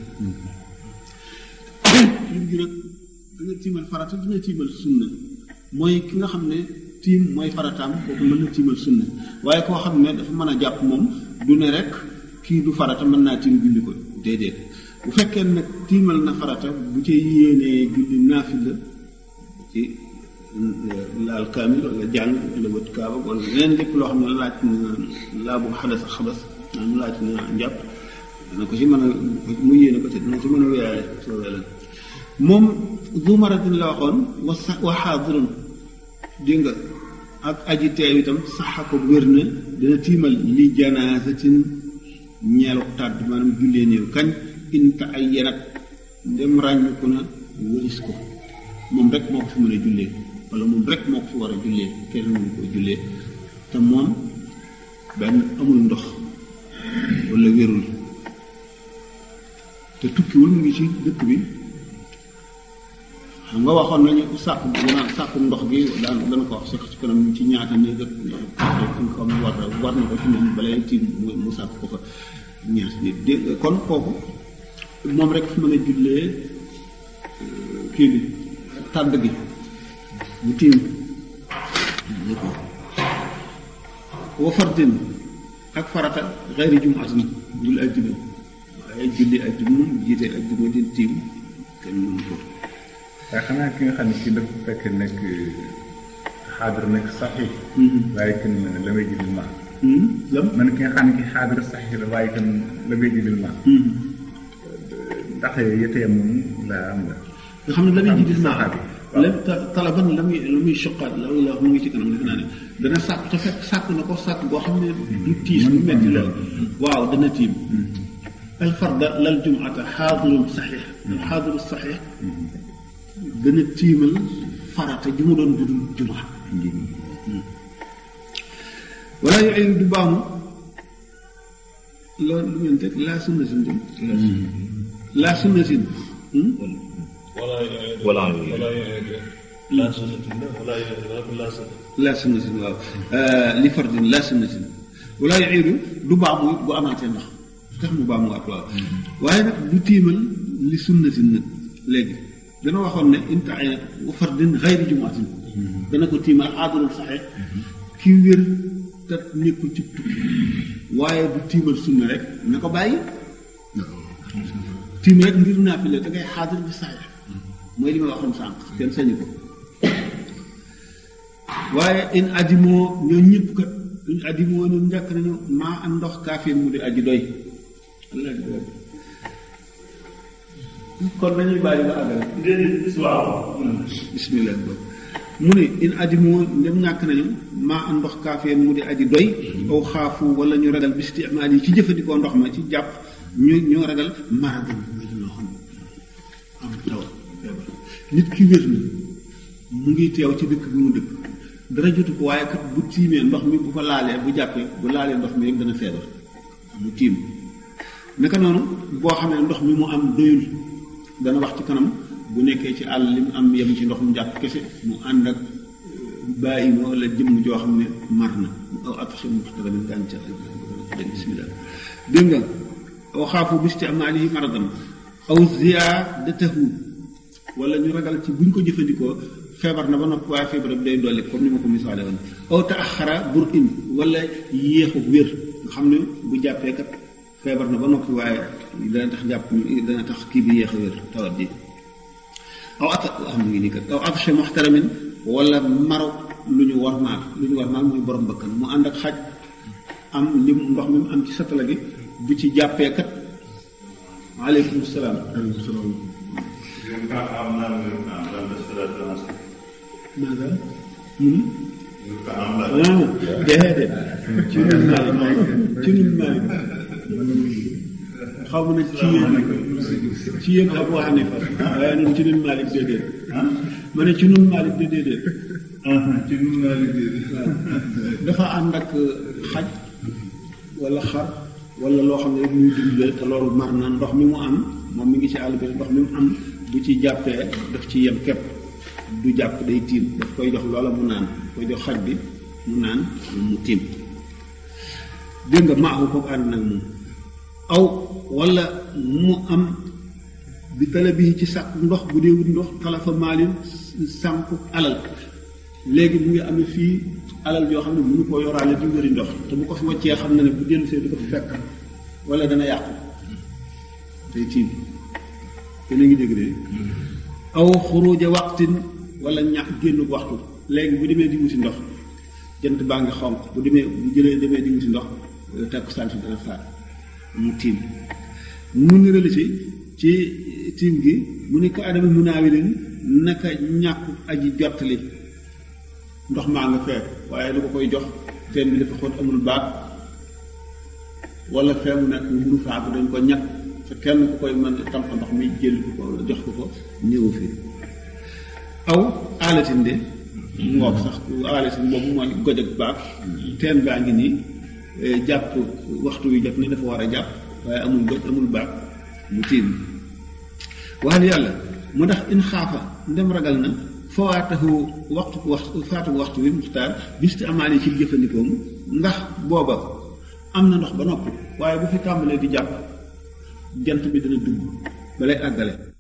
lim gi nag danga tiimal farata dina tiimal sunna mooy ki nga xam ne tiim mooy farataam kooku mën na tiimal sunna waaye koo xam ne dafa mën a jàpp moom du ne rek kii du farata mën naa tiim julli ko déedéet bu fekkee nag tiimal na farata bu ci yéenee julli naafila ci laal kaamil wala jàng wala wët kaaba wala leneen lépp loo xam ne laaj na laa bu xadas xabas maanaam laaj na njàpp dana ko ci mën a mu yéene ko te dana ci mën a wéyaale soobee la moom du maratin la waxoon wa sa wa xaadirun dégg nga ak aji teew itam saxa ko wér na dina tiimal li janaasatin ñeelu tàdd maanaam jullee néew kañ inta ay yenat dem ràññiku na wëlis ko moom rek moo ko fi mën a jullee wala moom rek moo ko fi war a jullee kenn mënu ko jullee te moom benn amul ndox wala wérul te tukkiwul mu ngi ci dëkk bi xam nga waxoon nañu sàkku naan sàkku ndox gi daan dana ko wax sax ci kanam ci ñaata néeg ak fi nga xam ne war war na ko ci moom balay tiim mu sàkk ko fa ñaata nit dégg kon kooku moom rek fi mën a jullee kii bi tàdd gi mu tiim ñu ko wa fardin ak farata xayri jumaatin dul ajjuma waaye julli ajjuma jiite ajjuma di tiim kenn mënu ko waaye xanaa ki nga xam ne kii dafa fekk nekk xaadir nekk saxi waaye kenn la may jëlil ma lam man ki nga xam ne ki xaadir saxi la waaye kenn la may jëlil ma ndax yetee moom laa am la nga xam ne la muy ji gis naa saxaar xam lépp talaban la muy la muy choqaat la la mu ngi ci kanam defe naa ne dana sàkk te fekk sàkk na ko sàkk boo xam ne du tiis du metti la waaw dana tiim alfarda lal jumata xaadirun saxiix xaadiru saxiix dana tiimal farata ju mu doon budul jumaa wala yooyu du baamu loolu lu ngeen teg laa sunna sin di laa sunna sin wala wala wala la sunnatin la wala la sunna laa sunnatin waaw li fardin laa sunnatin wala yuiidu du baamu it bu amaatee ndox tax mu baamuwaat waaw waaye nag du tiimal li sunnatin nag léegi dana waxoon ne inta ay wa fardin xayri jumaatin dana ko tiimal aadalul saxe ki wér te nekkul ci tukki waaye du tiimal sunna rek na ko bàyyi tiim rek ngir naafile da ngay xaadir bi saxe mooy li ma waxoon sànq kenn sañu ko waaye in addimoo ñoo ñëpp kat duñ addimoo ñun njëkk nañu maa am ndox kaafir mu di aji doy allah di doy kon nañuy bàyyi ba àggale déedéet waaw bismillah boobu mu ne in addimoo ndem ñàkk nañu maa am ndox kaafir mu di aji doy aw xaafu wala ñu ragal bi istimaal yi ci jëfandikoo ndox ma ci jàpp ñu ñoo ragal maradan muy loo xam am taw feebar nit ki wér na mu ngi teew ci dëkk bi mu dëkk dara jotu ko waaye kat bu tiimee ndox mi bu ko laalee bu jàppee bu laalee ndox mi rek dana feebar mu tiim naka noonu boo xam ne ndox mi mu am doyul dana wax ci kanam bu nekkee ci àll li mu am yem ci ndox mu jàpp kese mu ànd ak bàyyi ma wala jëmm joo xam ne mar na aw ataxi muxtaramin gàncax dégg bismillah dégg nga aw xaafu bisti amaalihi maradan aw ziyaadatahu wala ñu ragal ci buñ ko jëfandikoo feebar na ba noppi waaye feebar bi day dolli comme ni ma ko misaale woon aw taaxara bur in wala yéexu wér nga xam ne bu jàppee kat feebar na ba noppi waaye dana tax jàpp dana tax kii bi yéex a wér tawat ji aw at am ngi nii kat aw atashe muxtaramin wala maro lu ñu war maal lu ñu war maal mooy borom bakkan mu ànd ak xaj am lim ndox mi mu am ci satala gi bu ci jàppee kat aleykum salaam maaga mun ah déedéet ci nun maalik ci nun maalik xaw ma ne ci yéen ci yéen Abu Hanifa waaye nun ci nun maalik déedéet ma ne ci nun maalik de déedéet ci nun maalik déedéet dafa ànd ak xaj wala xar wala loo xam ne rek muy dundee te loolu mar na ndox mi mu am moom mi ngi ci àll bi ndox mi mu am bu ci jàppee daf ci yem képp du jàpp day tiim daf koy jox loola mu naan koy jox xaj bi mu naan mu tiim dégg nga maaxu kooku ànd nag moom aw wala mu am bi tala bi ci sàkk ndox bu dee wut ndox talafa maalin sànk alal léegi mu ngi amee fii alal yoo xam ne mënu koo yoraale di wëri ndox te bu ko fi waccee xam na ne bu dellu see du ko fi fekk wala dana yàqu day tiim te na ngi dégg de aw xuruja waxtin wala ñàkk génn waxtu léegi bu demee di wuti ndox jant baa ngi xonq bu demee bu jëlee demee di wuti ndox takkusaan si dana faat mu tiim mu nirali si ci tiim gi mu ne ko adama munaawilin naka ñàkk aji jottali ndox maa nga fee waaye lu ko koy jox teen bi dafa xóot amul baat wala fee mu nekk munu faatu dañ ko ñàkk te kenn ku koy mën tamp ndox mi jël ko ko jox ko ko néew fi aw aalatin de ngoog sax aalatin boobu mooy goj ak baat teen baa ngi nii jàpp waxtu wi jot na dafa war a jàpp waaye amul goj amul baat mu tiim waxal yàlla mu ndax in xaafa ndem ragal na fawaatahu waxtu waxtu faatu waxtu wi muxtaar bisti amaale ci jëfandikoom ndax booba am na ndox ba noppi waaye bu fi tàmbalee di jàpp jant bi dana dugg balay àggale